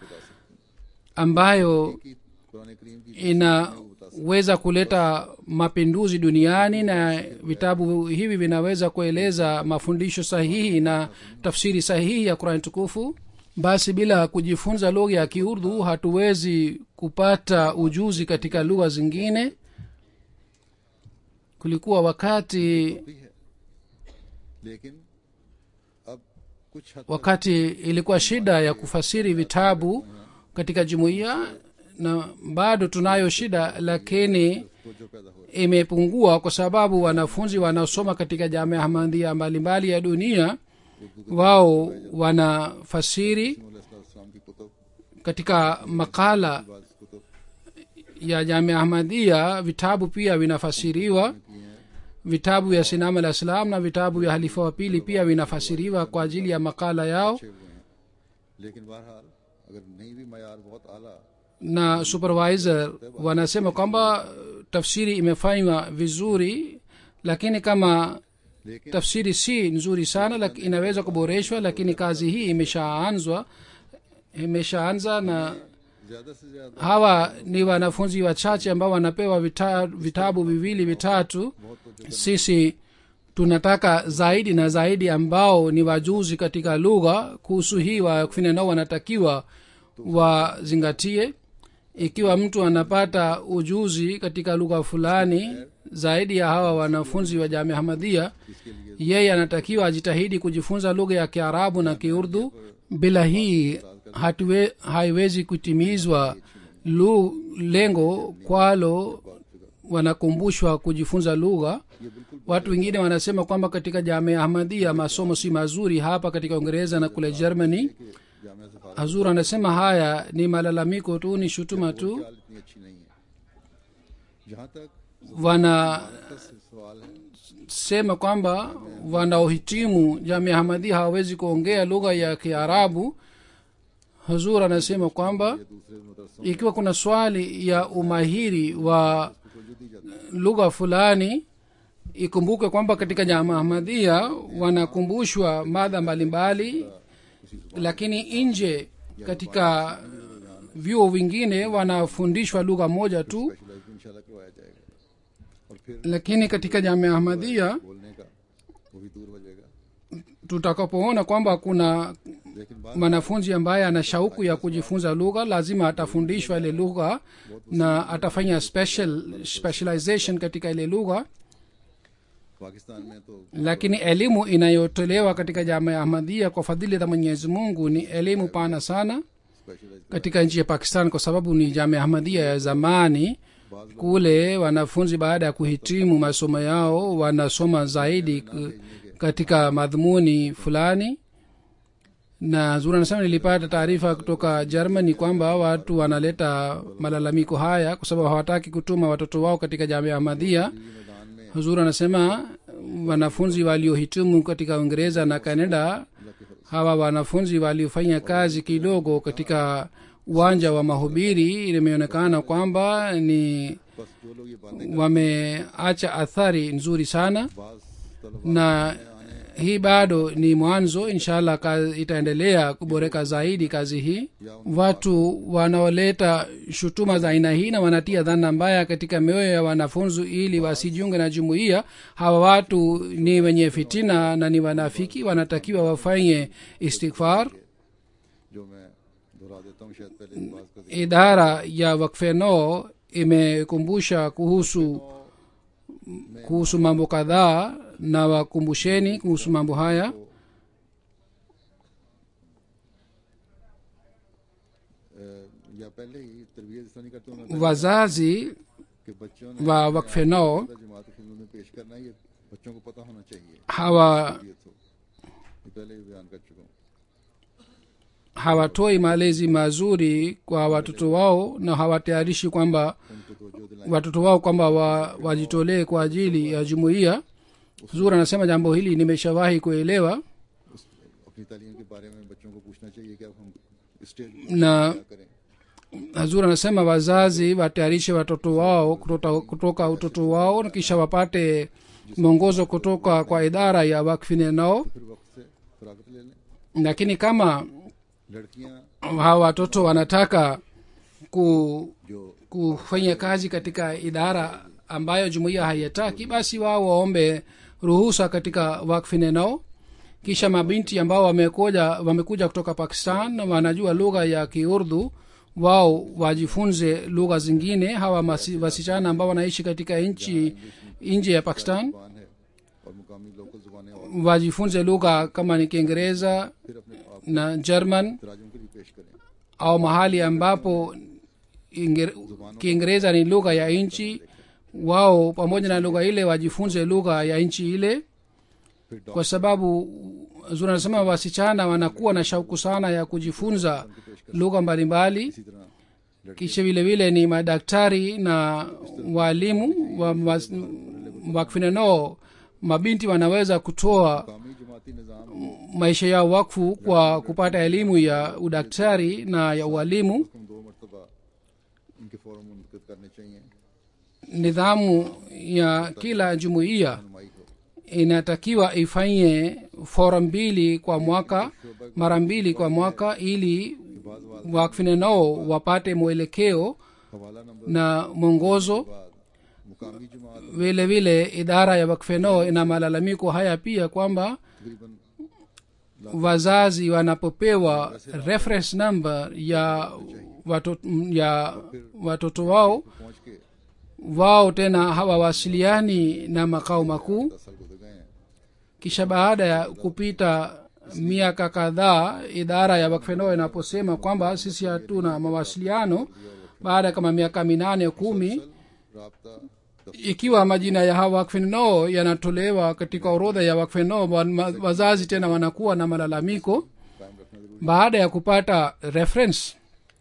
ambayo की कुरान करीम की inaweza kuleta mapinduzi duniani na vitabu hivi vinaweza kueleza mafundisho sahihi na tafsiri sahihi ya qurani tukufu basi bila kujifunza lugha ya kiurdu hatuwezi kupata ujuzi katika lugha zingine kulikuwa wakati भी है लेकिन अब कुछ हद तक wakati ilikuwa shida ya kufasiri vitabu katika jumuiya na bado tunayo shida lakini तवज्जो पैदा हो रही imepungua kwa sababu wanafunzi wanaosoma katika jamia ahmadhia mbalimbali ya dunia wao wanafasiri है इस्लाम की कुतुब katika makala बाद Qutub ya jamia ahmadhia vitabu pia vinafasiriwa की हैं vitabu vya sinam alah salam na vitabu vya halifa wa pili pia vinafasiriwa kwa ajili ya makala yao अच्छे हुए हैं लेकिन बहरहाल अगर नहीं भी मैार बहुत आला na supervisor wanasema kwamba tafsiri imefanywa vizuri lakini kama लेकिन tafsiri si nzuri sana lak, inaweza kuboreshwa lakini kazi hii imeshaanzwa imeshaanza na ज्यादा से ज्यादा hawa ni wanafunzi wachache ambao wanapewa vita, vitabu viwili vitatu sisi tunataka zaidi na zaidi ambao ni wajuzi katika lugha kuhusu hii wakufanya nao wanatakiwa wazingatie ikiwa mtu anapata ujuzi katika lugha fulani zaidi ya hawa wanafunzi wa jamia hamadhia इसके लिए yeye anatakiwa ajitahidi kujifunza lugha ya kiarabu na kiurdu bila hii hatuwe, haiwezi kutimizwa lu, lengo kwalo wanakumbushwa kujifunza lugha ये बिल्कुल watu wengine wanasema kwamba katika jamia ahmadia masomo si mazuri hapa katika uingereza na kule germany कि जामिया से फारग hazur anasema haya ni malalamiko tu ni shutuma tu ख्याल इतनी अच्छी नहीं है जहाँ तक wanasema का सवाल है kwamba wanaohitimu jamia ahmadia hawawezi kuongea lugha ya kiarabu hazur anasema kwamba ये दूसरे मदरसों ikiwa kuna swali ya umahiri wa को जो दी जाती है lugha fulani ikumbuke kwamba katika jama ahmadia wanakumbushwa madha mbalimbali lakini nje katika vyuo vingine wanafundishwa lugha moja tu specialise भी इंशाल्लाह करवाया जाएगा और फिर lakini katika jamia ahmadia बोलने का वो भी दूर हो जाएगा tutakapoona kwamba kuna लेकिन बात mwanafunzi ambaye ana shauku ya kujifunza lugha lazima atafundishwa ile lugha na atafanya special specialization katika ile lugha Pakistan में तो lakini elimu inayotolewa katika jama ya ahmadia kwa fadhili za mwenyezi mungu ni elimu pana sana specialise katika nchi ya pakistan kwa sababu ni jama ya ahmadia ya zamani बाज kule wanafunzi baada ya kuhitimu masomo yao wanasoma zaidi k- katika madhumuni fulani na zuri anasema nilipata taarifa kutoka germany kwamba watu wanaleta malalamiko haya kwa sababu hawataki kutuma watoto wao katika jamia ahmadia मैदान में huzur anasema wanafunzi waliohitimu katika uingereza na canada hawa wanafunzi waliofanya kazi kidogo katika uwanja wa mahubiri imeonekana kwamba ni बस जो लोग ये बातें wameacha athari nzuri sana बाज तलब na hii bado ni mwanzo inshallah kazi itaendelea kuboreka zaidi kazi hii watu wanaoleta shutuma za aina hii na wanatia dhana mbaya katika mioyo ya wanafunzi ili wasijiunge na jumuiya hawa watu ni wenye fitina na ni wanafiki wanatakiwa wafanye istighfar जो मैं दोहरा देता हूँ शायद पहले इस बात का जिक्र idara ya wakfeno imekumbusha kuhusu kuhusu mambo kadhaa na wakumbusheni kuhusu mambo haya अ, या पहले ही तरबियत इस तरह नहीं करते हूँ मैं wazazi कि बच्चों ने wa wakfeno जमात की खिदमत में पेश करना ये बच्चों को पता होना चाहिए hawa तरबियत हो ये पहले ही बयान कर चुका हूँ hawatoi malezi mazuri kwa watoto wao na hawatayarishi kwamba उनको तो जो दिलाएं watoto wao kwamba wa, wajitolee kwa ajili ya jumuiya zuri anasema jambo hili nimeshawahi kuelewa उस अपनी तालीम के बारे में बच्चों को पूछना चाहिए कि अब हम स्टेज na क्या करें hazur anasema wazazi watayarishe watoto wao kutoka, kutoka utoto wao na kisha wapate mwongozo kutoka kwa idara ya wakfine nao फिर वक्त से फरागत ले लें lakini kama लड़कियां hawa watoto wanataka ku, जो kufanya kazi katika idara ambayo jumuiya haiyataki basi wao waombe ruhusa katika wakfine nao kisha mabinti ambao wamekuja wamekuja kutoka pakistan na wanajua lugha ya kiurdhu wao wajifunze lugha zingine hawa masi- wasichana ambao wanaishi katika nchi nje ya pakistan जुबान है और मुकामी लोकल जुबानें और wajifunze lugha kama ni kiingereza फिर अपने आप na german तराजुम के लिए पेश करें au mahali ambapo Inger- kiingereza ni lugha ya nchi wao pamoja na lugha ile wajifunze lugha ya nchi ile फिर kwa sababu zuri anasema wasichana wanakuwa na shauku sana ya kujifunza lugha mbalimbali इसी तरह लड़के kisha vile vile ni madaktari na waalimu wa, wa, wakfinenoo mabinti wanaweza kutoa मुकामी जमाती निज़ाम maisha yao wakfu kwa kupata elimu ya udaktari na ya ualimu हम दो मरतबा इनके फोरम मुनद करने चाहिए nidhamu ya kila jumuiya नुमाई को inatakiwa ifanye fora mbili kwa mwaka mara mbili kwa mwaka ili wakfinenao wapate mwelekeo हवाला नंबर na mwongozo बाद मुकामी जमात vile vile idara ya wakfenoo ina malalamiko haya pia kwamba तकरीबन wazazi wanapopewa reference number ya watoto, ya watoto wao पहुंच के wao tena hawawasiliani na makao makuu दस साल गुजर गए हैं kisha baada ya kupita miaka kadhaa idara ya wakfenoo inaposema kwamba sisi hatuna mawasiliano baada ya kama miaka minane kumi रबता ikiwa majina ya hawa wakfenoo yanatolewa katika orodha ya wakfenoo wa- ma- wazazi tena wanakuwa na malalamiko कायम रखना जरूरी baada ya kupata reference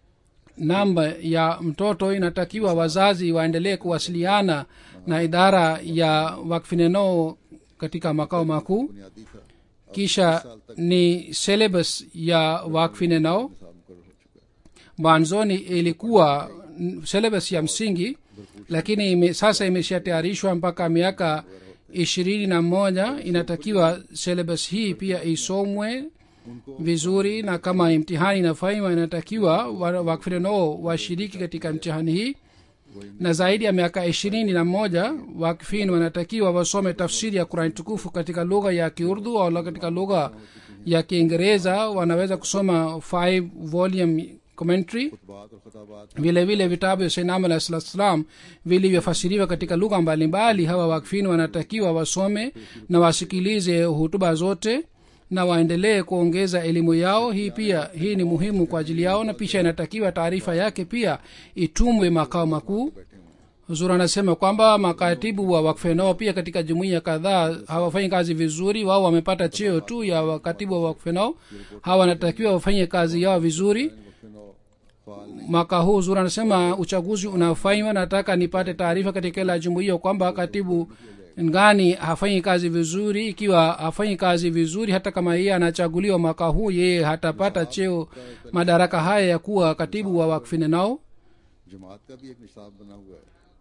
namba ya mtoto inatakiwa wazazi waendelee kuwasiliana na idara ya wakfinenoo katika makao makuu बुनियादी था kisha ni syllabus ya wakfinenao हिसाब मुकर हो चुका है mwanzoni ilikuwa mm, syllabus ya msingi lakini ime, sasa imeshatayarishwa mpaka miaka ishirini na moja inatakiwa syllabus hii pia isomwe vizuri na kama imtihani inafanywa inatakiwa wa- wakfinenoo washiriki katika mtihani hii na zaidi ya miaka ishirini na moja wakfin wanatakiwa wasome tafsiri ya kurani tukufu katika lugha ya kiurdu au katika lugha ya kiingereza wanaweza kusoma five volume commentary बात और खताबात vile vile vitabu vya sainam alah sala salam vilivyofasiriwa katika lugha mbalimbali hawa wakfini wanatakiwa wasome na wasikilize hutuba zote na waendelee kuongeza elimu yao hii pia hii ni muhimu kwa ajili yao na pisha inatakiwa taarifa yake pia itumwe makao makuu huzur anasema kwamba makatibu wa wakfenao pia katika jumuiya kadhaa hawafanyi kazi vizuri wao wamepata cheo tu ya wakatibu wa wakfenao hawa wanatakiwa wafanye kazi yao vizuri वक्फिनो फाल mwaka huu zura anasema uchaguzi unafanywa nataka nipate taarifa katika kila jumuiya kwamba katibu ngani hafanyi kazi vizuri ikiwa hafanyi kazi vizuri hata kama yeye anachaguliwa mwaka huu yeye hatapata cheo madaraka haya ya kuwa katibu wa wakfine nao जमात का भी एक निशाब बना हुआ है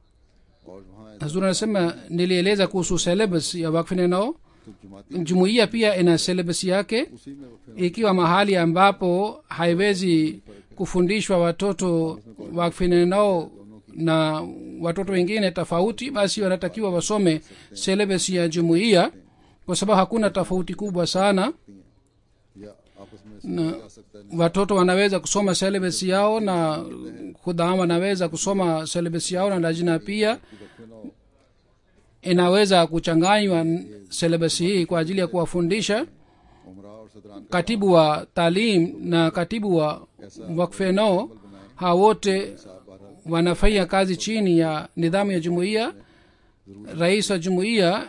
और वहाँ zura anasema nilieleza kuhusu syllabus ya wakfine nao तो जमाती jumuiya pia ina syllabus yake उसी में वक्फिनो ikiwa mahali ambapo haiwezi kufundishwa watoto wakfinenao na watoto wengine tofauti basi wanatakiwa wasome syllabus ya jumuiya kwa sababu hakuna tofauti kubwa sana या आपस में समझा जा सकता है watoto wanaweza kusoma syllabus yao na khudam wanaweza kusoma syllabus yao na lajina pia वक्फिनो inaweza kuchanganywa syllabus hii kwa ajili ya kuwafundisha उमरा और सदरान का katibu wa talim na katibu wa wakfeno hawa wote wanafanya kazi chini ya nidhamu ya jumuiya rais wa jumuiya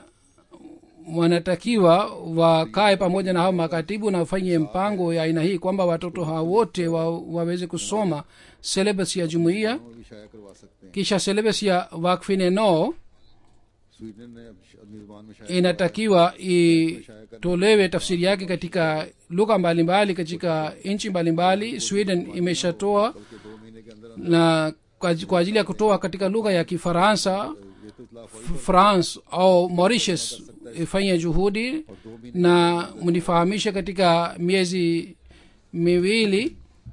wanatakiwa wakae pamoja na hao makatibu na wafanye mpango ya aina hii kwamba watoto hawa wote wa, waweze kusoma syllabus ya jumuiya वो भी शाया करवा सकते हैं kisha syllabus ya wakfineno Sweden ने अपनी जुबान में शाया inatakiwa itolewe tafsiri yake katika lugha mbalimbali katika nchi mbalimbali sweden imeshatoa के दो महीने के अंदर na kwa kwa ajili ya kutoa katika lugha ya kifaransa ये तो इतला F- france au mauritius ifanye juhudi na mnifahamishe katika miezi miwili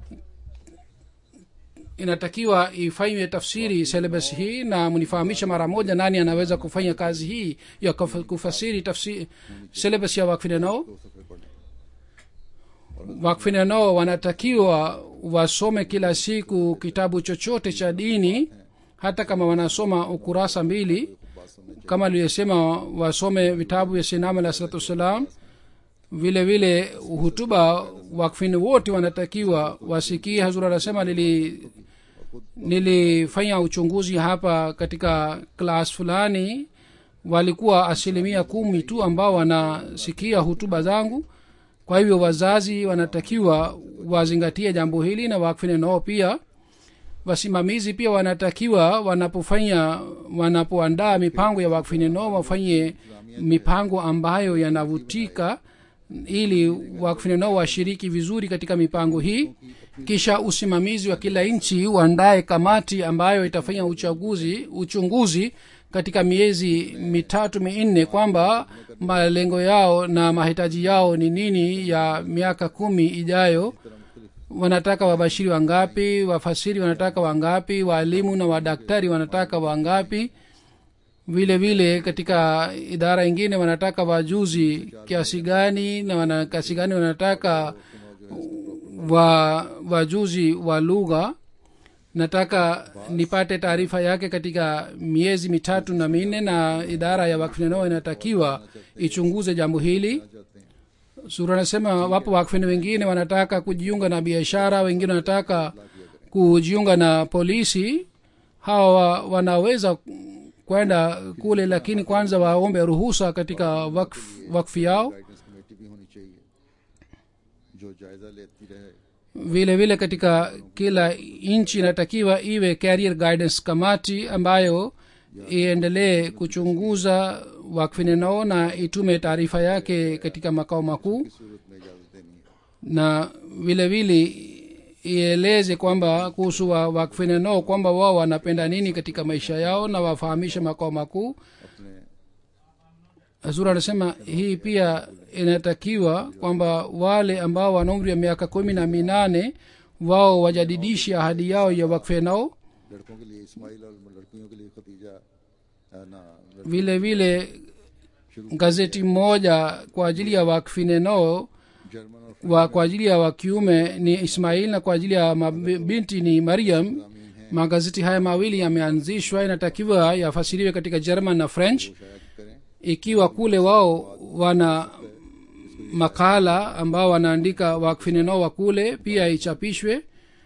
inatakiwa ifanywe tafsiri syllabus hii na mnifahamishe mara moja nani anaweza kufanya kazi hii ya kuf- kufasiri tafsiri syllabus ya wakfinenao दो सफे पढ़े wakfinenao wanatakiwa wasome kila siku kitabu chochote cha dini hata kama wanasoma ukurasa mbili बात समझ kama aliyosema wasome vitabu vya sinam alah salatu wassalam vile vile hutuba wakfini wote wanatakiwa wasikie hazur anasema nili nilifanya uchunguzi hapa katika klas fulani walikuwa asilimia kumi tu ambao wanasikia hutuba zangu kwa hivyo wazazi wanatakiwa wazingatie jambo hili na wakfine nao pia wasimamizi pia wanatakiwa wanapofanya wanapoandaa mipango ya wakfine nao wafanye mipango ambayo yanavutika ili wakfine nao washiriki vizuri katika mipango hii kisha usimamizi wa kila nchi uandae kamati ambayo itafanya uchaguzi uchunguzi katika miezi mitatu minne kwamba malengo yao na mahitaji yao ni nini ya miaka kumi ijayo wanataka wabashiri wangapi wafasiri wanataka wangapi waalimu na wadaktari wanataka wangapi vile vile katika idara ingine wanataka wajuzi kiasi gani na wana kiasi gani wanataka wa wajuzi wa lugha nataka nipate taarifa yake katika miezi mitatu na minne na idara ya wakfinenao inatakiwa ichunguze jambo hili चाहते हैं sura anasema wapo wakfini wengine wanataka kujiunga na biashara wengine wanataka kujiunga na polisi hawa wanaweza kwenda kule lakini kwanza waombe ruhusa katika wakf, wakfi yao guidance committee भी होनी चाहिए जो जायजा लेती रहे vile vile katika kila nchi inatakiwa iwe career guidance kamati ambayo iendelee kuchunguza wakfinenao na itume taarifa yake katika makao makuu की सूरत में इजाजत देनी है na vile vile ieleze kwamba kuhusu wa- wakfinenao kwamba wao wanapenda nini katika maisha yao na wafahamishe makao makuu अपने zura anasema hii pia inatakiwa kwamba wale ambao wana umri wa miaka kumi na minane wao wajadidishe ahadi yao ya wakfenao लड़कों के लिए इस्माइल और लड़कियों के लिए खतीजा अ, ना लड़- vile vile gazeti moja kwa ajili ya wakfinenao German और wa kwa ajili ya wakiume ni ismail na kwa ajili ya mabinti ni mariam फ्रामीन हैं magazeti haya mawili yameanzishwa inatakiwa yafasiriwe katika german na french शायद करें ikiwa kule wao wana makala ambao wanaandika wakfinenao wa kule pia ichapishwe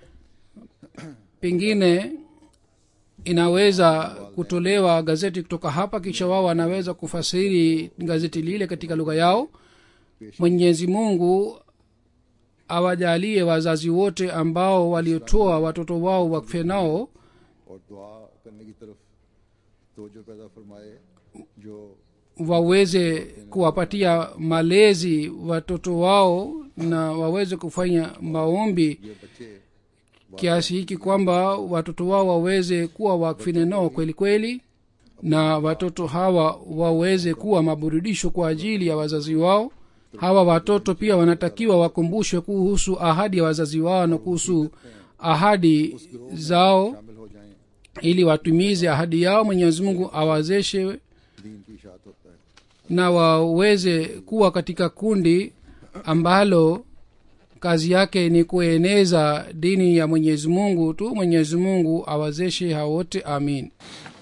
pengine inaweza kutolewa gazeti kutoka hapa kisha wao wanaweza kufasiri gazeti lile katika lugha yao mwenyezi mungu awajalie wazazi wote ambao waliotoa watoto wao wakfenao और दुआ करने की तरफ तोजो पैदा फरमाए जो waweze kuwapatia malezi watoto wao na waweze kufanya maombi ये बच्चे kiasi hiki kwamba watoto wao waweze kuwa wakfinenao kweli kweli na watoto hawa waweze kuwa maburudisho kwa ajili ya wazazi wao hawa watoto pia wanatakiwa wakumbushwe kuhusu ahadi ya wazazi wao na kuhusu ahadi zao शामिल हो जाएं ili watumize ahadi yao mwenyezi mungu awawezeshe दीन की इशात होता है na waweze kuwa katika kundi ambalo kazi yake ni kueneza dini ya mwenyezi mungu tu mwenyezi mungu awazeshe hao wote amin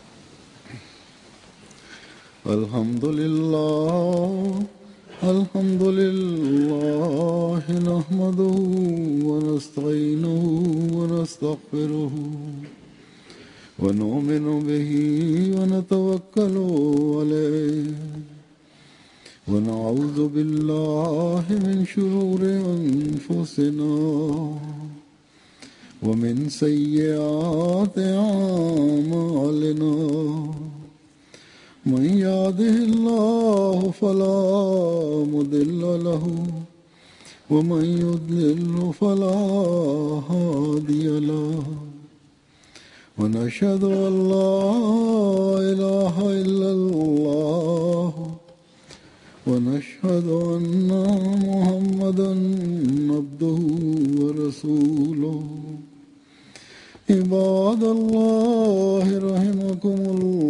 الحمد لله الحمد لله نحمده ونستعينه ونستغفره ونؤمن به ونتوكل عليه ونعوذ بالله من شرور أنفسنا ومن سيئات أعمالنا من يهده الله فلا مضل له ومن يضلل فلا هادي له ونشهد ان لا اله الا الله ونشهد ان محمدا عبده ورسوله عباد الله رحمكم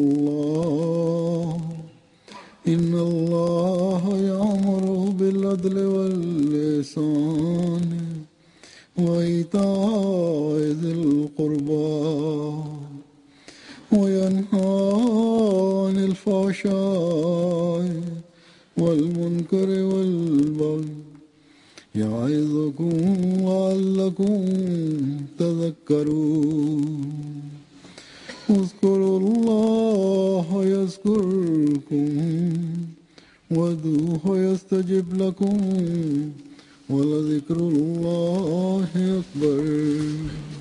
الله إن الله يأمر بالعدل واللسان وإيتاء ذي القربى وينهى عن الفحشاء والمنكر والبغي يعظكم لعلكم تذكرون اذكروا الله يذكركم وادعوه يستجب لكم ولذكر الله أكبر